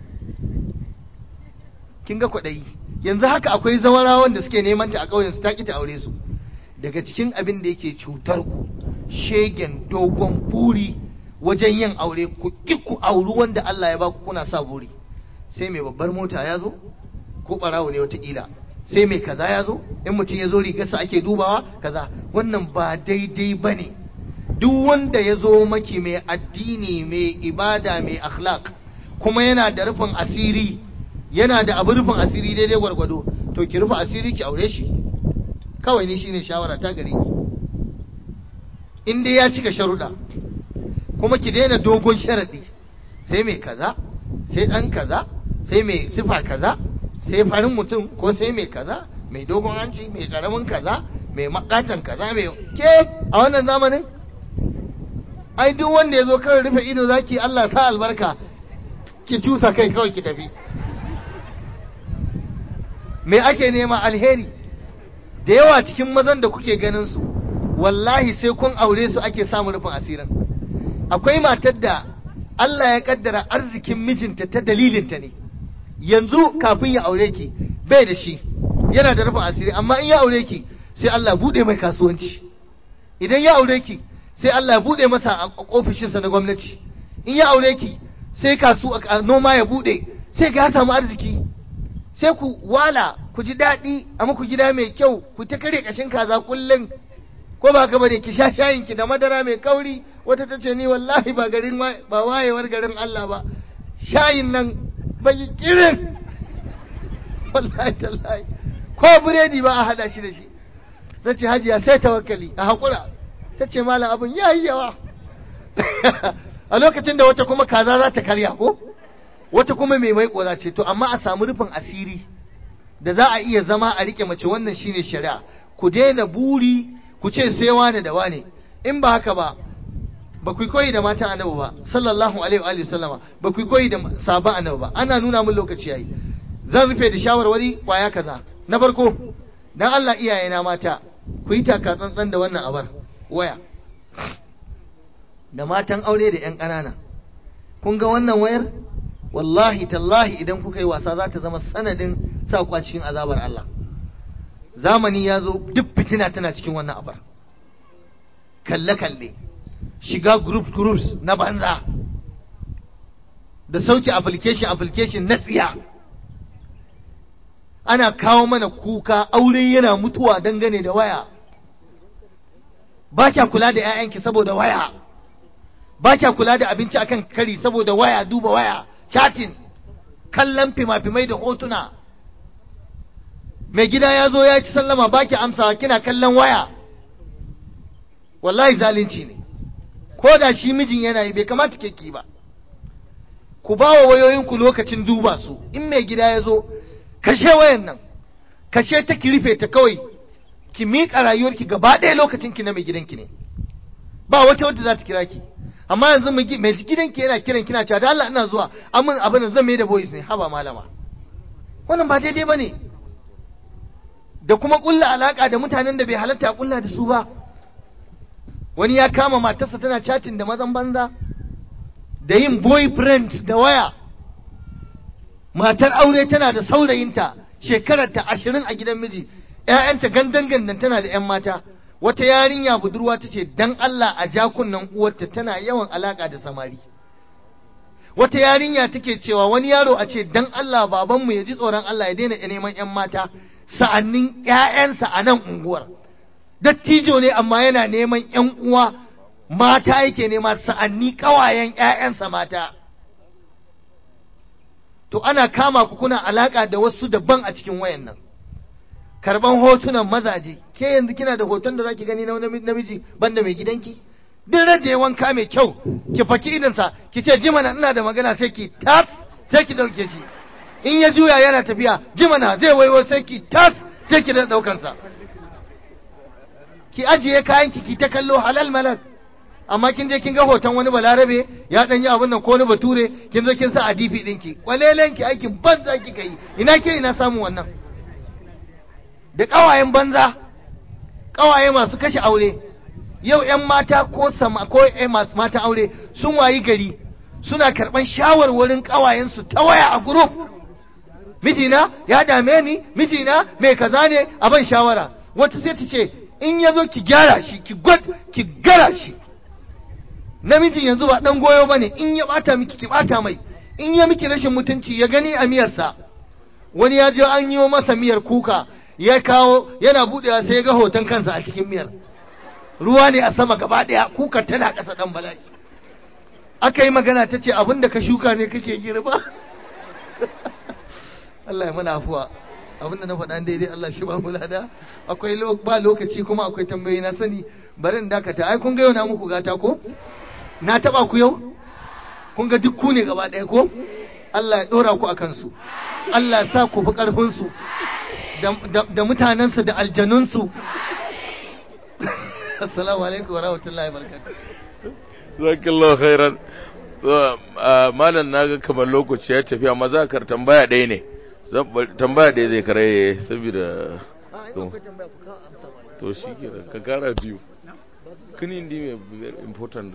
kin ga kwaɗayi yanzu haka akwai zawarawan da suke neman ta a ƙauyen su ta ki ta aure su daga cikin abin da yake cutar ku shegen dogon buri wajen yin aure ku ki ku auri wanda Allah ya baku kuna sa buri sai mai babbar mota ya zo ko barawo ne watakila sai mai kaza ya zo in mutum ya zo rigarsa ake dubawa kaza wannan ba daidai ba ne duk wanda ya zo maki mai addini mai ibada mai akhlaq kuma yana da rufin asiri yana da abu rufin asiri daidai gwargwado to ki rufe asiri ki aure shi kawai ni shine shawara ta gare ki in dai ya cika sharuɗa kuma ki daina dogon sharaɗi sai mai kaza sai ɗan kaza sai mai sifa kaza sai farin mutum ko sai mai kaza mai dogon hanci mai ƙaramin kaza mai makatan kaza mai ke a wannan zamanin ai duk wanda ya zo kawai rufe ido zaki Allah sa albarka ki tusa kai kawai ki tafi me ake nema alheri da yawa cikin mazan da kuke ganin su wallahi sai kun aure su ake samun rufin asirin akwai matar da Allah ya kaddara arzikin mijinta ta dalilinta ne yanzu kafin ya aure ki bai da shi yana da rufin asiri amma in ya aure ki sai Allah bude mai kasuwanci idan ya aure ki sai Allah ya bude masa a ofishinsa na gwamnati in ya aure ki sai kasu noma ya bude sai ga ya samu arziki sai ku wala ku ji daɗi a muku gida mai kyau ku ta kare kashin kaza kullum ko ba ka bane ki sha shayin ki da madara mai kauri wata ta ce ni wallahi ba garin ba wayewar garin Allah ba shayin nan bai kirin wallahi tallahi ko biredi ba a hada shi da shi ta ce hajiya sai tawakkali a haƙura ta ce malam abin ya yi yawa a lokacin da wata kuma kaza za ta karya ko wata kuma mai mai za ce to amma a samu rufin asiri da za a iya zama a rike mace wannan shine shari'a ku daina buri ku ce sai wane da wane in ba haka ba ba ku koyi da matan annabi ba sallallahu alaihi wa sallama ba ku koyi da sabon annabi ba ana nuna min lokaci yayi zan rufe da shawarwari kwaya kaza na farko dan Allah iyayena mata ku yi taka tsantsan da wannan abar waya da matan aure da 'yan ƙanana kun ga wannan wayar wallahi tallahi idan kuka yi wasa za ta zama sanadin sa cikin azabar Allah zamani ya zo duk fitina tana cikin wannan abar kalle-kalle shiga group groups na banza da sauke application application na tsiya ana kawo mana kuka aure yana mutuwa dangane da waya ba kya kula da 'ya'yanki saboda waya ba kya kula da abinci akan kari saboda waya duba waya chatting kallon fima-fimai da hotuna mai gida ya zo ya ci sallama ba ki amsawa kina kallon waya wallahi zalunci ne ko da shi mijin yana yi bai kamata ke ki ba ku ba wa wayoyinku lokacin duba su in mai gida ya zo kashe wayan nan kashe ta ki rufe ta kawai ki miƙa rayuwarki gaba ɗaya lokacin ki na mai gidanki ne ba wata wadda za ta kira ki amma yanzu mai gidanki yana kiran kina cewa da Allah ina zuwa amin abin da zan mai da voice ne haba malama wannan ba daidai bane da kuma kulla alaka da mutanen da bai halatta kulla da su ba wani ya kama matarsa tana chatting da mazan banza da yin boyfriend da waya matar aure tana da saurayinta shekararta ashirin a gidan miji ‘ya'yanta gandan gandan tana da ‘yan mata wata yarinya budurwa ta ce dan Allah a jakunan uwarta tana yawan alaka da samari wata yarinya take cewa wani yaro a ce dan Allah babanmu ya ji tsoron Allah ya daina neman ‘yan mata sa'annin ‘ya'yansa a nan unguwar dattijo ne amma yana neman ‘yan uwa mata yake nema sa'anni ƙawayen ‘ya'yansa mata to ana kama ku kuna alaka da wasu daban a cikin wayan nan karban hotunan mazaje ke yanzu kina da hoton da zaki gani na namiji banda mai gidanki duk da ya wanka mai kyau ki faki idansa ki ce jimana ina da magana sai ki tas sai ki dauke shi in ya juya yana tafiya jimana zai waiwo sai ki tas sai ki da daukan sa ki ajiye kayan ki ki ta kallo halal malal amma kin je kin ga hoton wani balarabe ya dan yi abin nan ko wani bature kin zo kin sa a difi dinki kwalelen ki aikin banza kika yi ina ke ina samu wannan da ƙawayen banza ƙawaye masu kashe aure yau 'yan mata ko sama ko masu mata aure sun wayi gari suna karɓan shawarwarin ƙawayensu ta waya a group mijina ya dame ni mijina mai kaza ne a ban shawara wata sai ta ce in ya zo ki gyara shi ki gwad ki gara shi namijin yanzu ba dan goyo bane in ya bata miki ki bata mai in ya miki rashin mutunci ya gani a miyarsa wani ya je an yi masa miyar kuka ya kawo yana budewa sai ya ga hoton kansa a cikin miyar ruwa ne a sama gaba ɗaya kuka tana ƙasa ɗan bala'i aka yi magana ta ce abin da ka shuka ne kake girba Allah ya mana afuwa abin da na faɗa daidai Allah shi ba lada akwai ba lokaci kuma akwai tambayi na sani bari in dakata ai kun ga yau na muku gata ko na taba ku yau kun ga duk ku ne gaba ɗaya ko Allah ya ɗora ku a kansu Allah ya sa ku fi ƙarfinsu da mutanensu da aljanunsu assalamu alaikum wa rahmatullahi wa barakatuh zakallahu khairan malam naga kamar lokaci ya tafi amma za ka tambaya ɗaya ne tambaya ɗaya zai kare saboda to shi ke ka kara biyu kini ndi mai very important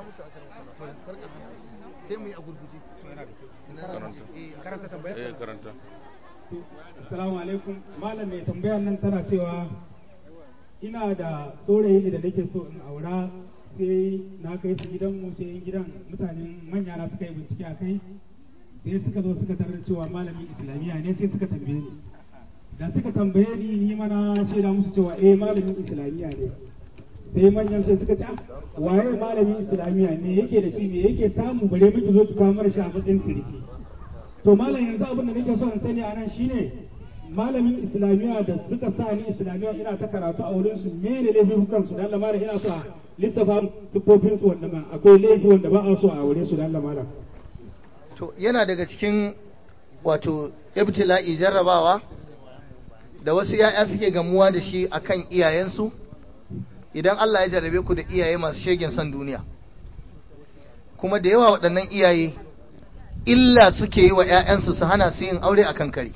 sai mu yi a gurguje karanta eh karanta Assalamu alaikum malam mai tambayar nan tana cewa ina da saurayi da nake so in aura sai na kai su gidanmu sai gidan mutanen manya na suka yi bincike a kai sai suka zo suka tarar cewa malamin islamiyya ne sai suka tambaye ni da suka tambaye ni ni mana shaida musu cewa eh malamin islamiyya ne sai manyan sai suka ce waye malamin islamiyya ne yake da shi ne yake samu bare miki zo ki kawo mara shi a matsayin sirki to malam yanzu abin da nake so in sani a nan shine malamin islamiyya da suka sa ni islamiyya ina ta karatu a wurin su me ne laifin kansu dan lamara ina so a lissafa sifofin su wanda ba akwai laifi wanda ba a so a aure su dan lamara to yana daga cikin wato ibtila'i jarrabawa da wasu ya'ya suke gamuwa da shi akan iyayensu idan Allah ya jarrabe ku da iyaye masu shegen son duniya kuma da yawa waɗannan iyaye illa suke yi wa 'ya'yansu su hana su yin aure akan kare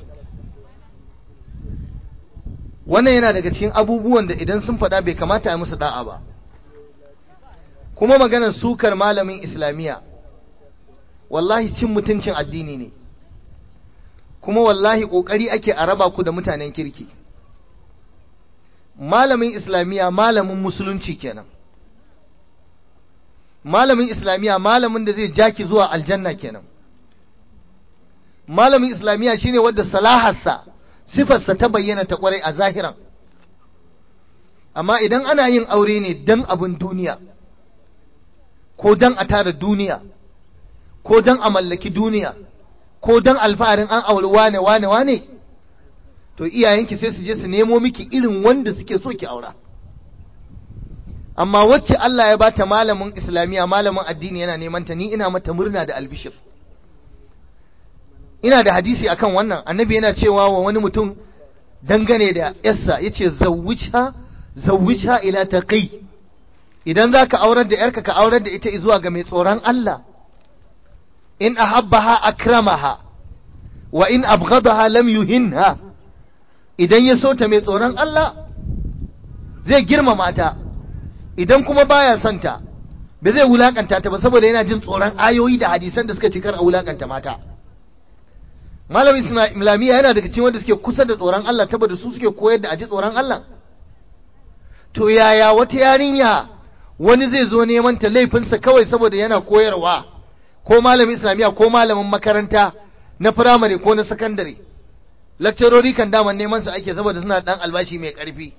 wannan yana daga cikin abubuwan da idan sun faɗa bai kamata a musu da'a ba kuma maganar sukar malamin islamiyya wallahi cin mutuncin addini ne kuma wallahi ƙoƙari ake a raba ku da mutanen kirki malamin islamiyya malamin musulunci kenan malamin islamiyya malamin da zai jaki zuwa aljanna kenan malamin islamiyya shine wadda salaharsa sifarsa ta bayyana ta kwarai a zahiran amma idan ana yin aure ne dan abin duniya ko dan a tara duniya ko dan a mallaki duniya ko dan alfaharin an auri wane wane wane to iyayenki sai su je su nemo miki irin wanda suke so ki aura amma wacce Allah ya bata malamin islamiya malamin addini yana neman ta ni ina mata murna da albishir ina da hadisi akan wannan annabi yana cewa wa wani mutum dangane da yarsa yace zawwijha zawwijha ila taqi idan zaka aurar da yarka ka aurar da ita zuwa ga mai tsoron Allah in ahabbaha akramaha wa in abghadaha lam yuhinha idan ya so ta mai tsoron Allah zai girmama ta idan kuma baya son ta ba zai wulakanta ta ba saboda yana jin tsoron ayoyi da hadisan da suka cikar a wulakanta mata malam islamiyya yana daga cikin wanda suke kusa da tsoron Allah saboda su suke koyar da aji tsoron Allah to yaya wata yarinya wani zai zo neman ta laifinsa kawai saboda yana koyarwa ko malamin islamiyya ko malamin makaranta na firamare ko na sakandare lakcarori kan daman neman su ake saboda suna dan albashi mai karfi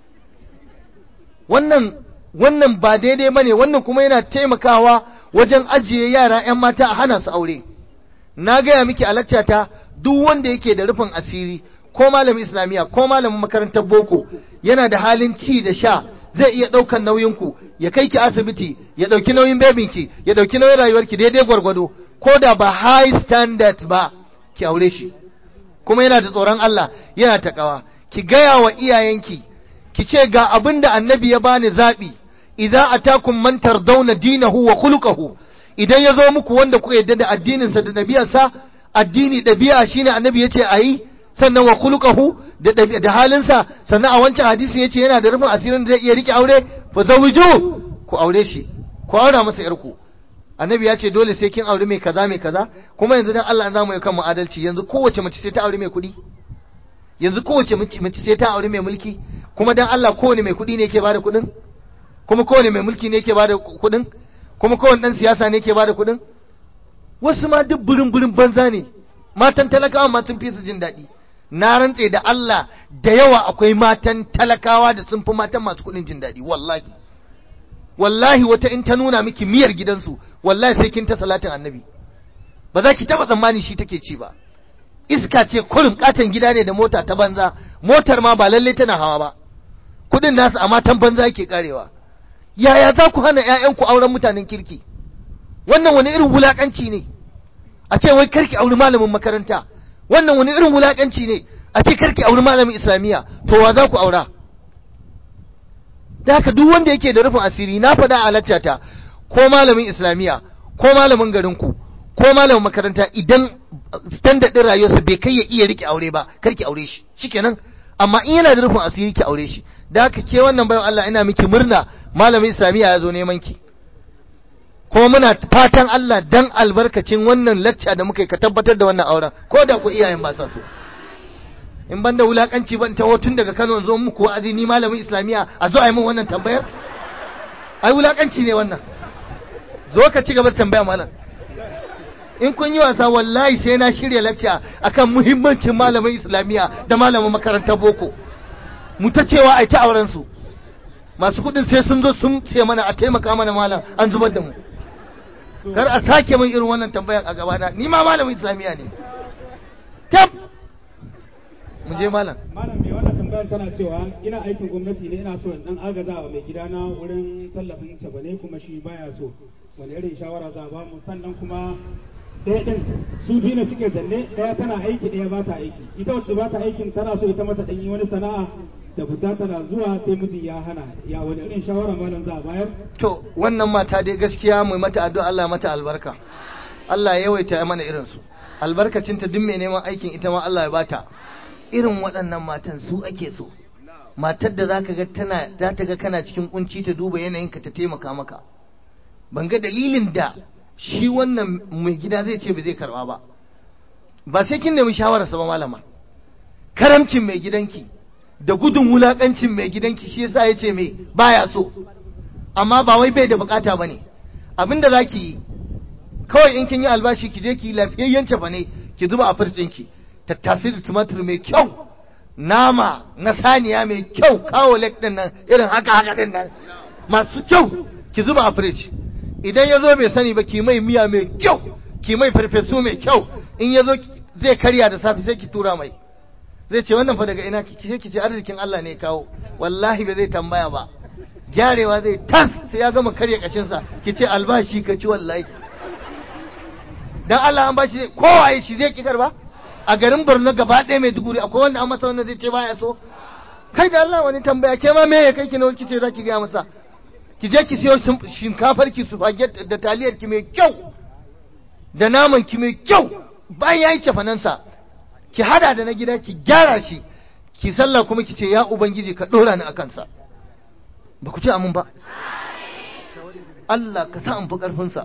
wannan wannan ba daidai bane wannan kuma yana taimakawa wajen ajiye yara 'yan mata a hana su aure na gaya miki a laccata duk wanda yake da rufin asiri ko malamin islamiyya ko malamin makarantar boko yana da halin ci da sha zai iya ɗaukan nauyinku ya kai ki asibiti ya ɗauki nauyin bebinki ya ɗauki nauyin rayuwarki daidai gwargwado ko da ba high standard ba ki aure shi kuma yana da tsoron Allah yana taƙawa ki gaya wa iyayenki ki ce ga abin da annabi ya bani zaɓi idza atakum man tardawna dinahu wa khuluquhu idan ya zo muku wanda kuka yadda da addininsa da ɗabi'arsa addini ɗabi'a shine annabi yace ayi sannan wa khuluquhu da da halinsa sannan a wancan hadisi yace yana da rufin asirin da zai iya rike aure fa zawiju ku aure shi ku aura masa yarku annabi ya ce dole sai kin aure mai kaza mai kaza kuma yanzu dan Allah an zamu yi kan mu adalci yanzu kowace mace sai ta aure mai kuɗi yanzu kowace mace sai ta aure mai mulki kuma dan Allah kowane mai kuɗi ne yake bada kuɗin kuma kowane mai mulki ne yake bada kuɗin kuma kowane dan siyasa ne yake bada kuɗin wasu ma duk burin burin banza ne matan talakawa ma sun fi su jin daɗi na rantse da Allah da yawa akwai matan talakawa da sun fi matan masu kuɗin jin daɗi wallahi wallahi wata in ta nuna miki miyar gidansu wallahi sai kin ta salatin annabi ba za ki taba tsammani shi take ci ba iska ce kurin katon gida ne da mota ta banza motar ma ba lalle tana hawa ba kudin nasu a matan banza yake karewa yaya za ku hana ƴaƴanku auren mutanen kirki wannan wani irin wulakanci ne a ce wai karki auri malamin makaranta wannan wani irin wulakanci ne a ce karki auri malamin islamiyya to wa za ku aura da haka duk wanda yake da rufin asiri na faɗa a laccata ko malamin islamiyya ko malamin garinku ko malamin makaranta idan standard din rayuwarsa bai kai ya iya rike aure ba kar ki aure shi shikenan amma in yana da rufin asiri ki aure shi da haka ke wannan bayan Allah ina miki murna malamin islamiyya ya zo neman ki kuma muna fatan Allah dan albarkacin wannan lacca da muka yi ka tabbatar da wannan auren ko da ku iyayen ba sa so in ban da wulakanci ban taho tun daga Kano zo muku wa'azi ni malamin islamiyya a zo a yi min wannan tambayar ai wulakanci ne wannan zo ka ci gaba da tambaya malam in kun yi wasa wallahi sai na shirya lacca akan muhimmancin malamin islamiyya da malamin makarantar boko mu ta cewa ai ta auren su masu kudin sai sun zo sun ce mana a taimaka mana malam an zubar da mu kar a sake min irin wannan tambayan a gabana ni ma malamin islamiyya ne tab mu je malam malam mai wannan tambayar tana cewa ina aikin gwamnati ne ina so in dan agaza wa mai gidana wurin tallafin cebane kuma shi baya so wani irin shawara za a ba mu sannan kuma ɗaya ɗin su biyu ne suke zanne ɗaya tana aiki ɗaya ba ta aiki ita wacce ba ta aikin tana so ita mata ɗanyi wani sana'a da fita tana zuwa sai miji ya hana ya wani irin shawara malam za a bayar to wannan mata dai gaskiya mu mata addu'a Allah mata albarka Allah ya yawaita mana irin su albarkacinta duk mai neman aikin ita ma Allah ya bata irin waɗannan matan su ake so matar da zaka ga tana za ta ga kana cikin kunci ta duba yanayinka ta taimaka maka ban ga dalilin da shi wannan mai gida zai ce ba zai karba ba ba sai kin nemi shawararsa ba malama karamcin mai gidanki da gudun wulakancin mai gidanki shi yasa ya ce me baya so amma ba wai bai da bukata bane abinda zaki yi kawai in kin yi albashi ki je ki yi lafiyayyen cefa ne ki zuba a firjinki tattasai da tumatur mai kyau nama na saniya mai kyau kawo lek din nan irin haka haka din nan masu kyau ki zuba a firij idan ya zo bai sani ba ki mai miya mai kyau ki mai farfesu mai kyau in ya zo zai karya da safe sai ki tura mai zai ce wannan fa daga ina ki ce ki ce arzikin Allah ne kawo wallahi ba zai tambaya ba gyarewa zai tas sai ya gama karya kashinsa ki ce albashi ka ci wallahi dan Allah an bashi kowa shi zai ki karba a garin Borno gaba ɗaya mai duguri akwai wanda an masa wanda zai ce baya so kai da Allah wani tambaya ke ma me ya kai ki na ki ce za ki gaya masa ki je ki siyo shinkafar ki spaghetti da taliyar ki mai kyau da naman ki mai kyau bayan yayi cefanansa ki hada da na gida ki gyara shi ki sallah kuma ki ce ya ubangiji ka dora ni akan sa ba ku ce amin ba Allah ka sa an fi karfin sa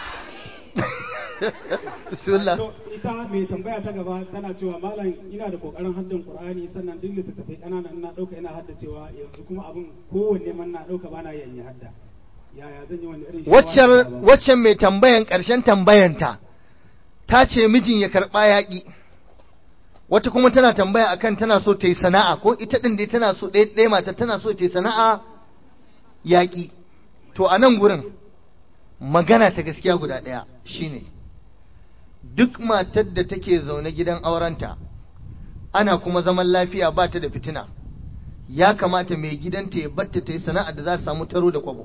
bismillah to ita mai tambaya ta gaba tana cewa malam ina da kokarin haddan qur'ani sannan duk littattafai kanana ina dauka ina haddacewa yanzu kuma abin kowanne man na dauka bana yin yi hadda yaya zan yi wani irin waccan waccan mai tambayan karshen tambayanta ta ce mijin ya karba yaƙi wata kuma tana tambaya akan tana so ta yi sana'a ko ita din dai tana so ɗaya ɗaya mata tana so ta yi sana'a yaƙi to a nan gurin magana ta gaskiya guda ɗaya shine duk matar da take zaune gidan aurenta ana kuma zaman lafiya ba ta da fitina ya kamata mai gidanta ya batta ta yi sana'a da za ta samu taro da kwabo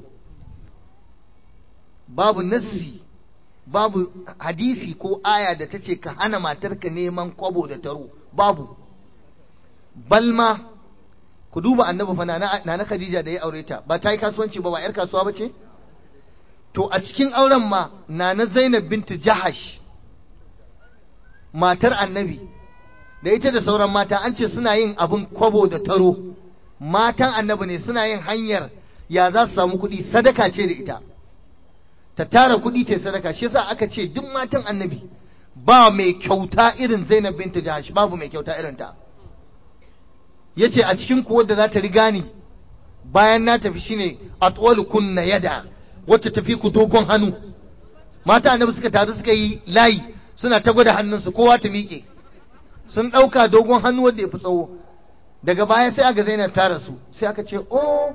babu nassi babu hadisi ko aya da ta ce ka hana matarka neman kwabo da taro babu balma ku duba annabi fa na na Khadija da ya aure ta ba ta yi kasuwanci ba ba yar kasuwa ba ce to a cikin auren ma nana Zainab bintu Jahash matar annabi da ita da sauran mata an ce suna yin abin kwabo da taro matan annabi ne suna yin hanyar ya za su samu kuɗi sadaka ce da ita ta tara kuɗi ce sadaka shi yasa aka ce duk matan annabi ba mai kyauta irin Zainab bintu Jahash babu mai kyauta irin ta yace a cikin kuwa da za ta riga ni bayan na tafi shine atwalu kunna yada wacce tafi ku dogon hannu mata annabi suka taru suka yi layi suna ta gwada hannunsu kowa ta miƙe sun ɗauka dogon hannu wanda ya fi tsawo daga baya sai aka zainab ta rasu sai aka ce oh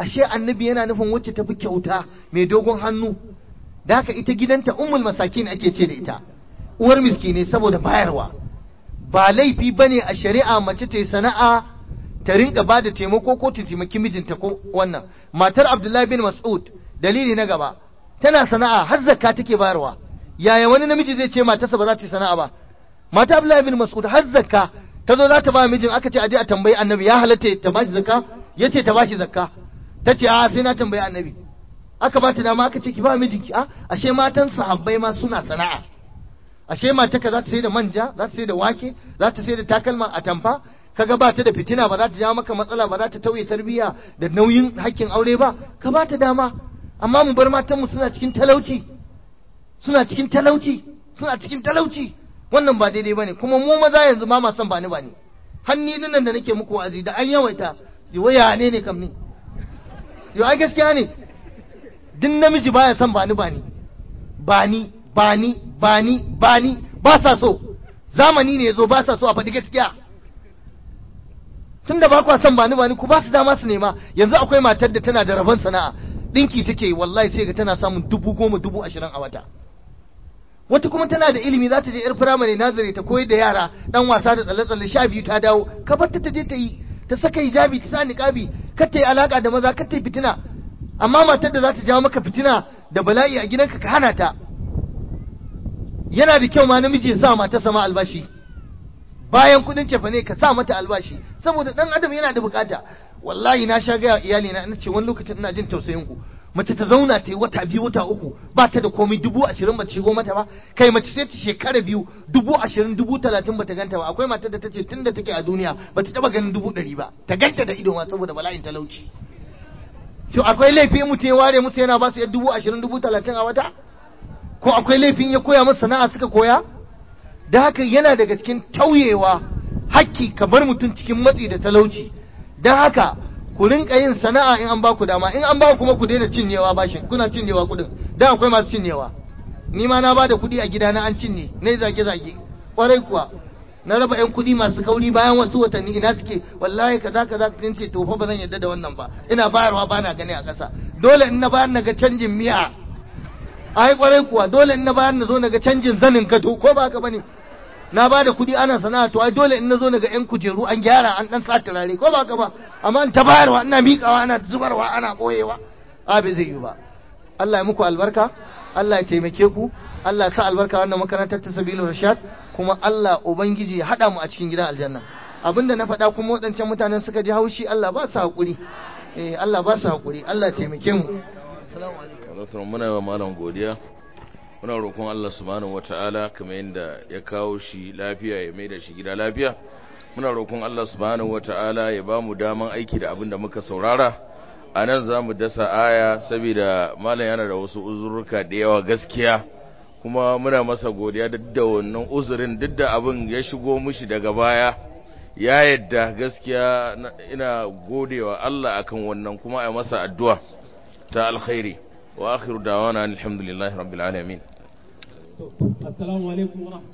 ashe annabi yana nufin wacce tafi kyauta mai dogon hannu da haka ita gidanta ummul masakin ake ce da ita uwar miskine saboda bayarwa ba laifi bane a shari'a mace ta yi sana'a ta rinka ba da taimako ko ta taimaki mijinta ko wannan matar abdullahi bin mas'ud dalili na gaba tana sana'a har zakka take bayarwa yaya wani namiji zai ce matarsa ba za ta yi sana'a ba mata abdullahi bin mas'ud har zakka ta zo za ta ba mijin aka ce aje a tambayi annabi ya halatta ta bashi zakka ya ce ta bashi zakka ta ce a sai na tambayi annabi aka ba ta dama aka ce ki ba mijinki a ashe matan sahabbai ma suna sana'a ashe mataka za ta sai da manja za ta sai da wake za ta sai da takalma a tamfa kaga ba ta da fitina ba za ta jawo maka matsala ba za ta tauye tarbiyya da nauyin hakkin aure ba ka ba ta dama amma mu bar matan mu suna cikin talauci suna cikin talauci suna cikin talauci wannan ba daidai bane kuma mu maza yanzu ma ma son bani bani hanni nan da nake muku wa'azi da an yawaita waya ne ne kam ni yo ai gaskiya ne duk namiji baya son bani bani bani bani bani bani ba sa so zamani ne yazo ba sa so a faɗi gaskiya tunda ba kwa son bani bani ku ba su dama su nema yanzu akwai matar da tana da rabon sana'a dinki take wallahi sai ga tana samun dubu goma dubu ashirin a wata wata kuma tana da ilimi za ta je yar firamare nazari ta koyar da yara dan wasa da tsalle-tsalle sha biyu ta dawo ka bar ta ta je ta yi ta saka hijabi ta sa niqabi kar ta yi alaka da maza kar ta yi fitina amma matar da za ta jawo maka fitina da bala'i a gidanka ka hana ta yana da kyau ma namiji ya sa mata sama albashi bayan kudin cefa ne ka sa mata albashi saboda dan adam yana da bukata wallahi na sha gaya iyali na ce wani lokacin ina jin tausayin ku mace ta zauna ta yi wata biyu wata uku ba ta da komai dubu ashirin ba ta shigo mata ba kai mace sai ta shekara biyu dubu ashirin dubu talatin ba ta ganta ba akwai matar da ta ce tun da take a duniya ba ta taba ganin dubu ɗari ba ta ganta da ido ma saboda bala'in talauci to akwai laifi mutum ya ware musu yana ba su dubu ashirin dubu talatin a wata ko akwai laifin ya koya musu sana'a suka koya da haka yana daga cikin tauyewa hakki ka bar mutum cikin matsi da talauci don haka ku rinka yin sana'a in an ba ku dama in an ba kuma ku daina cinyewa bashin kuna cinyewa kudin dan akwai masu cinyewa ni ma na ba da kudi a gida na an cinye na zage zage kwarai kuwa na raba yan kudi masu kauri bayan wasu watanni ina suke wallahi kaza kaza kin ce to fa ba zan yarda da wannan ba ina bayarwa bana gani a ƙasa dole in na bayar na ga canjin miya ai kwarai kuwa dole in na bayar na zo na ga canjin zanin gado ko ba haka bane na ba da kuɗi ana sana'a to ai dole in na zo naga yan kujeru an gyara an dan sa turare ko ba ka ba amma in ta bayarwa ina miƙawa ana zubarwa ana ɓoyewa a bai zai yi ba Allah ya muku albarka Allah ya taimake ku Allah ya sa albarka wannan makarantar ta sabilu rashad kuma Allah ubangiji ya haɗa mu a cikin gidan aljanna abinda na faɗa kuma waɗancan mutanen suka ji haushi Allah ba su haƙuri eh Allah ba su haƙuri Allah ya taimake mu assalamu alaikum muna wa malam godiya muna roƙon Allah subhanahu wata'ala kamar yadda ya kawo shi lafiya ya mai da shi gida lafiya muna roƙon Allah subhanahu wata'ala ya ba mu daman aiki da abin da muka saurara a nan za mu dasa aya saboda malam yana da wasu uzurruka da yawa gaskiya kuma muna masa godiya duk da wannan uzurin duk da abin ya shigo mishi daga baya ya yadda gaskiya ina godewa Allah akan wannan kuma a masa addu'a ta alkhairi wa akhiru dawana alhamdulillahi rabbil alamin assalamu alaikum wa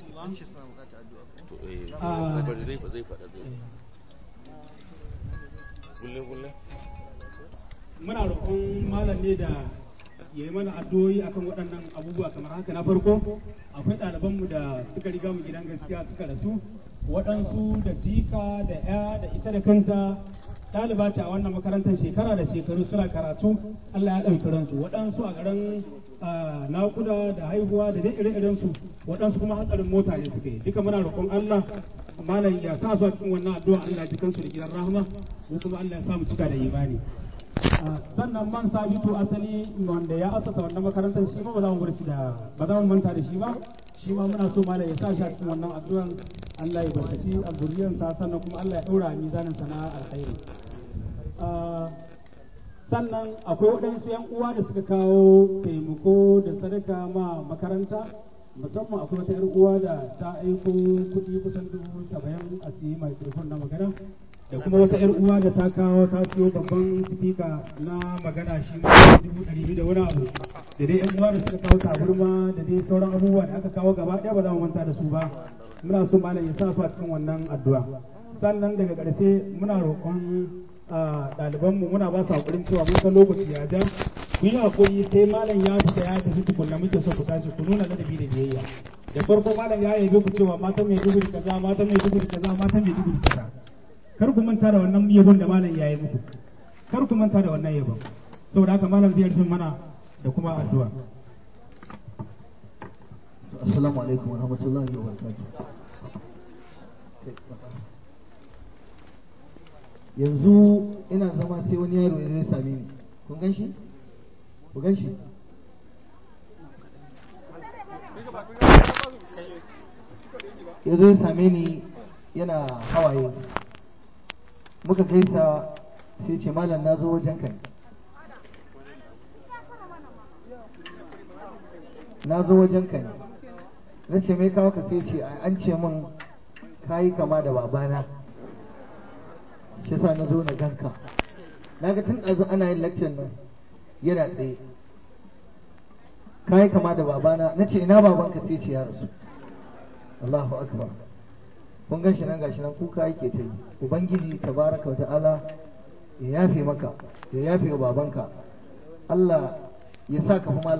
muna roƙon malam ne da ya yi mana addu'o'i akan waɗannan abubuwa kamar haka na farko akwai ɗalibanmu da suka riga mu gidan gaskiya suka rasu waɗansu da jika da ya da ita da kanta ɗaliba ce a wannan makarantar shekara da shekaru suna karatu Allah ya ɗauki ransu waɗansu a garin naƙuda da haihuwa da dai ire su waɗansu kuma hatsarin mota ne suka yi duka muna roƙon Allah malam ya sa su a cikin wannan addu'a Allah ji kansu da gidan rahama ko kuma Allah ya sa mu cika da imani sannan man sabitu asali wanda ya asasa wannan makarantar shi ma ba za mu bar shi da ba za mu manta da shi ba shi ma muna so malam ya sa shi a cikin wannan addu'an Allah ya barkaci a zuriyarsa sannan kuma Allah ya ɗaura a mizanin sana alkhairi sannan akwai waɗansu yan uwa da suka kawo taimako da sadaka ma makaranta musamman akwai wata yar uwa da ta aiko kuɗi kusan dubu saba'in a siyi microphone na magana da kuma wata yar uwa da ta kawo ta siyo babban sifika na magana shi ma dubu ɗari biyu da wani abu da dai yan uwa da suka kawo taburma da dai sauran abubuwa da aka kawo gaba ɗaya ba za mu manta da su ba muna so malam ya sa su a cikin wannan addu'a sannan daga ƙarshe muna roƙon ɗalibanmu muna ba su haƙurin cewa mun san lokaci ya ja ku yi haƙuri sai malam ya fita ya tafi tukunna muke so ku tashi ku nuna ladabi da biyayya da farko malam ya yabe ku cewa matan mai dubu kaza matan mai dubu kaza matan mai dubu kaza kar ku manta da wannan yabon da malam ya yi muku kar ku manta da wannan yabon saboda haka malam zai rufe mana da kuma addu'a assalamu alaikum wa rahmatullahi wa barakatuh yanzu ina zama sai wani yaro ya zai same ni kun gan shi ku gan shi ya zai same ni yana hawaye muka gaisa sai ce malam na zo wajen kai na zo wajen ka ne na ce mai kawo ka sai ce an ce min kayi kama da babana shi sa na zo na ganka na ga tun ɗazu ana yin lecture nan yana tsaye kayi kama da babana na ce ina babanka sai ce ya rasu Allahu akbar kun gan shi nan gashi nan kuka yake ta yi ubangiji tabaraka wa ta'ala ya yafe maka ya yafe wa babanka Allah ya sa ka fi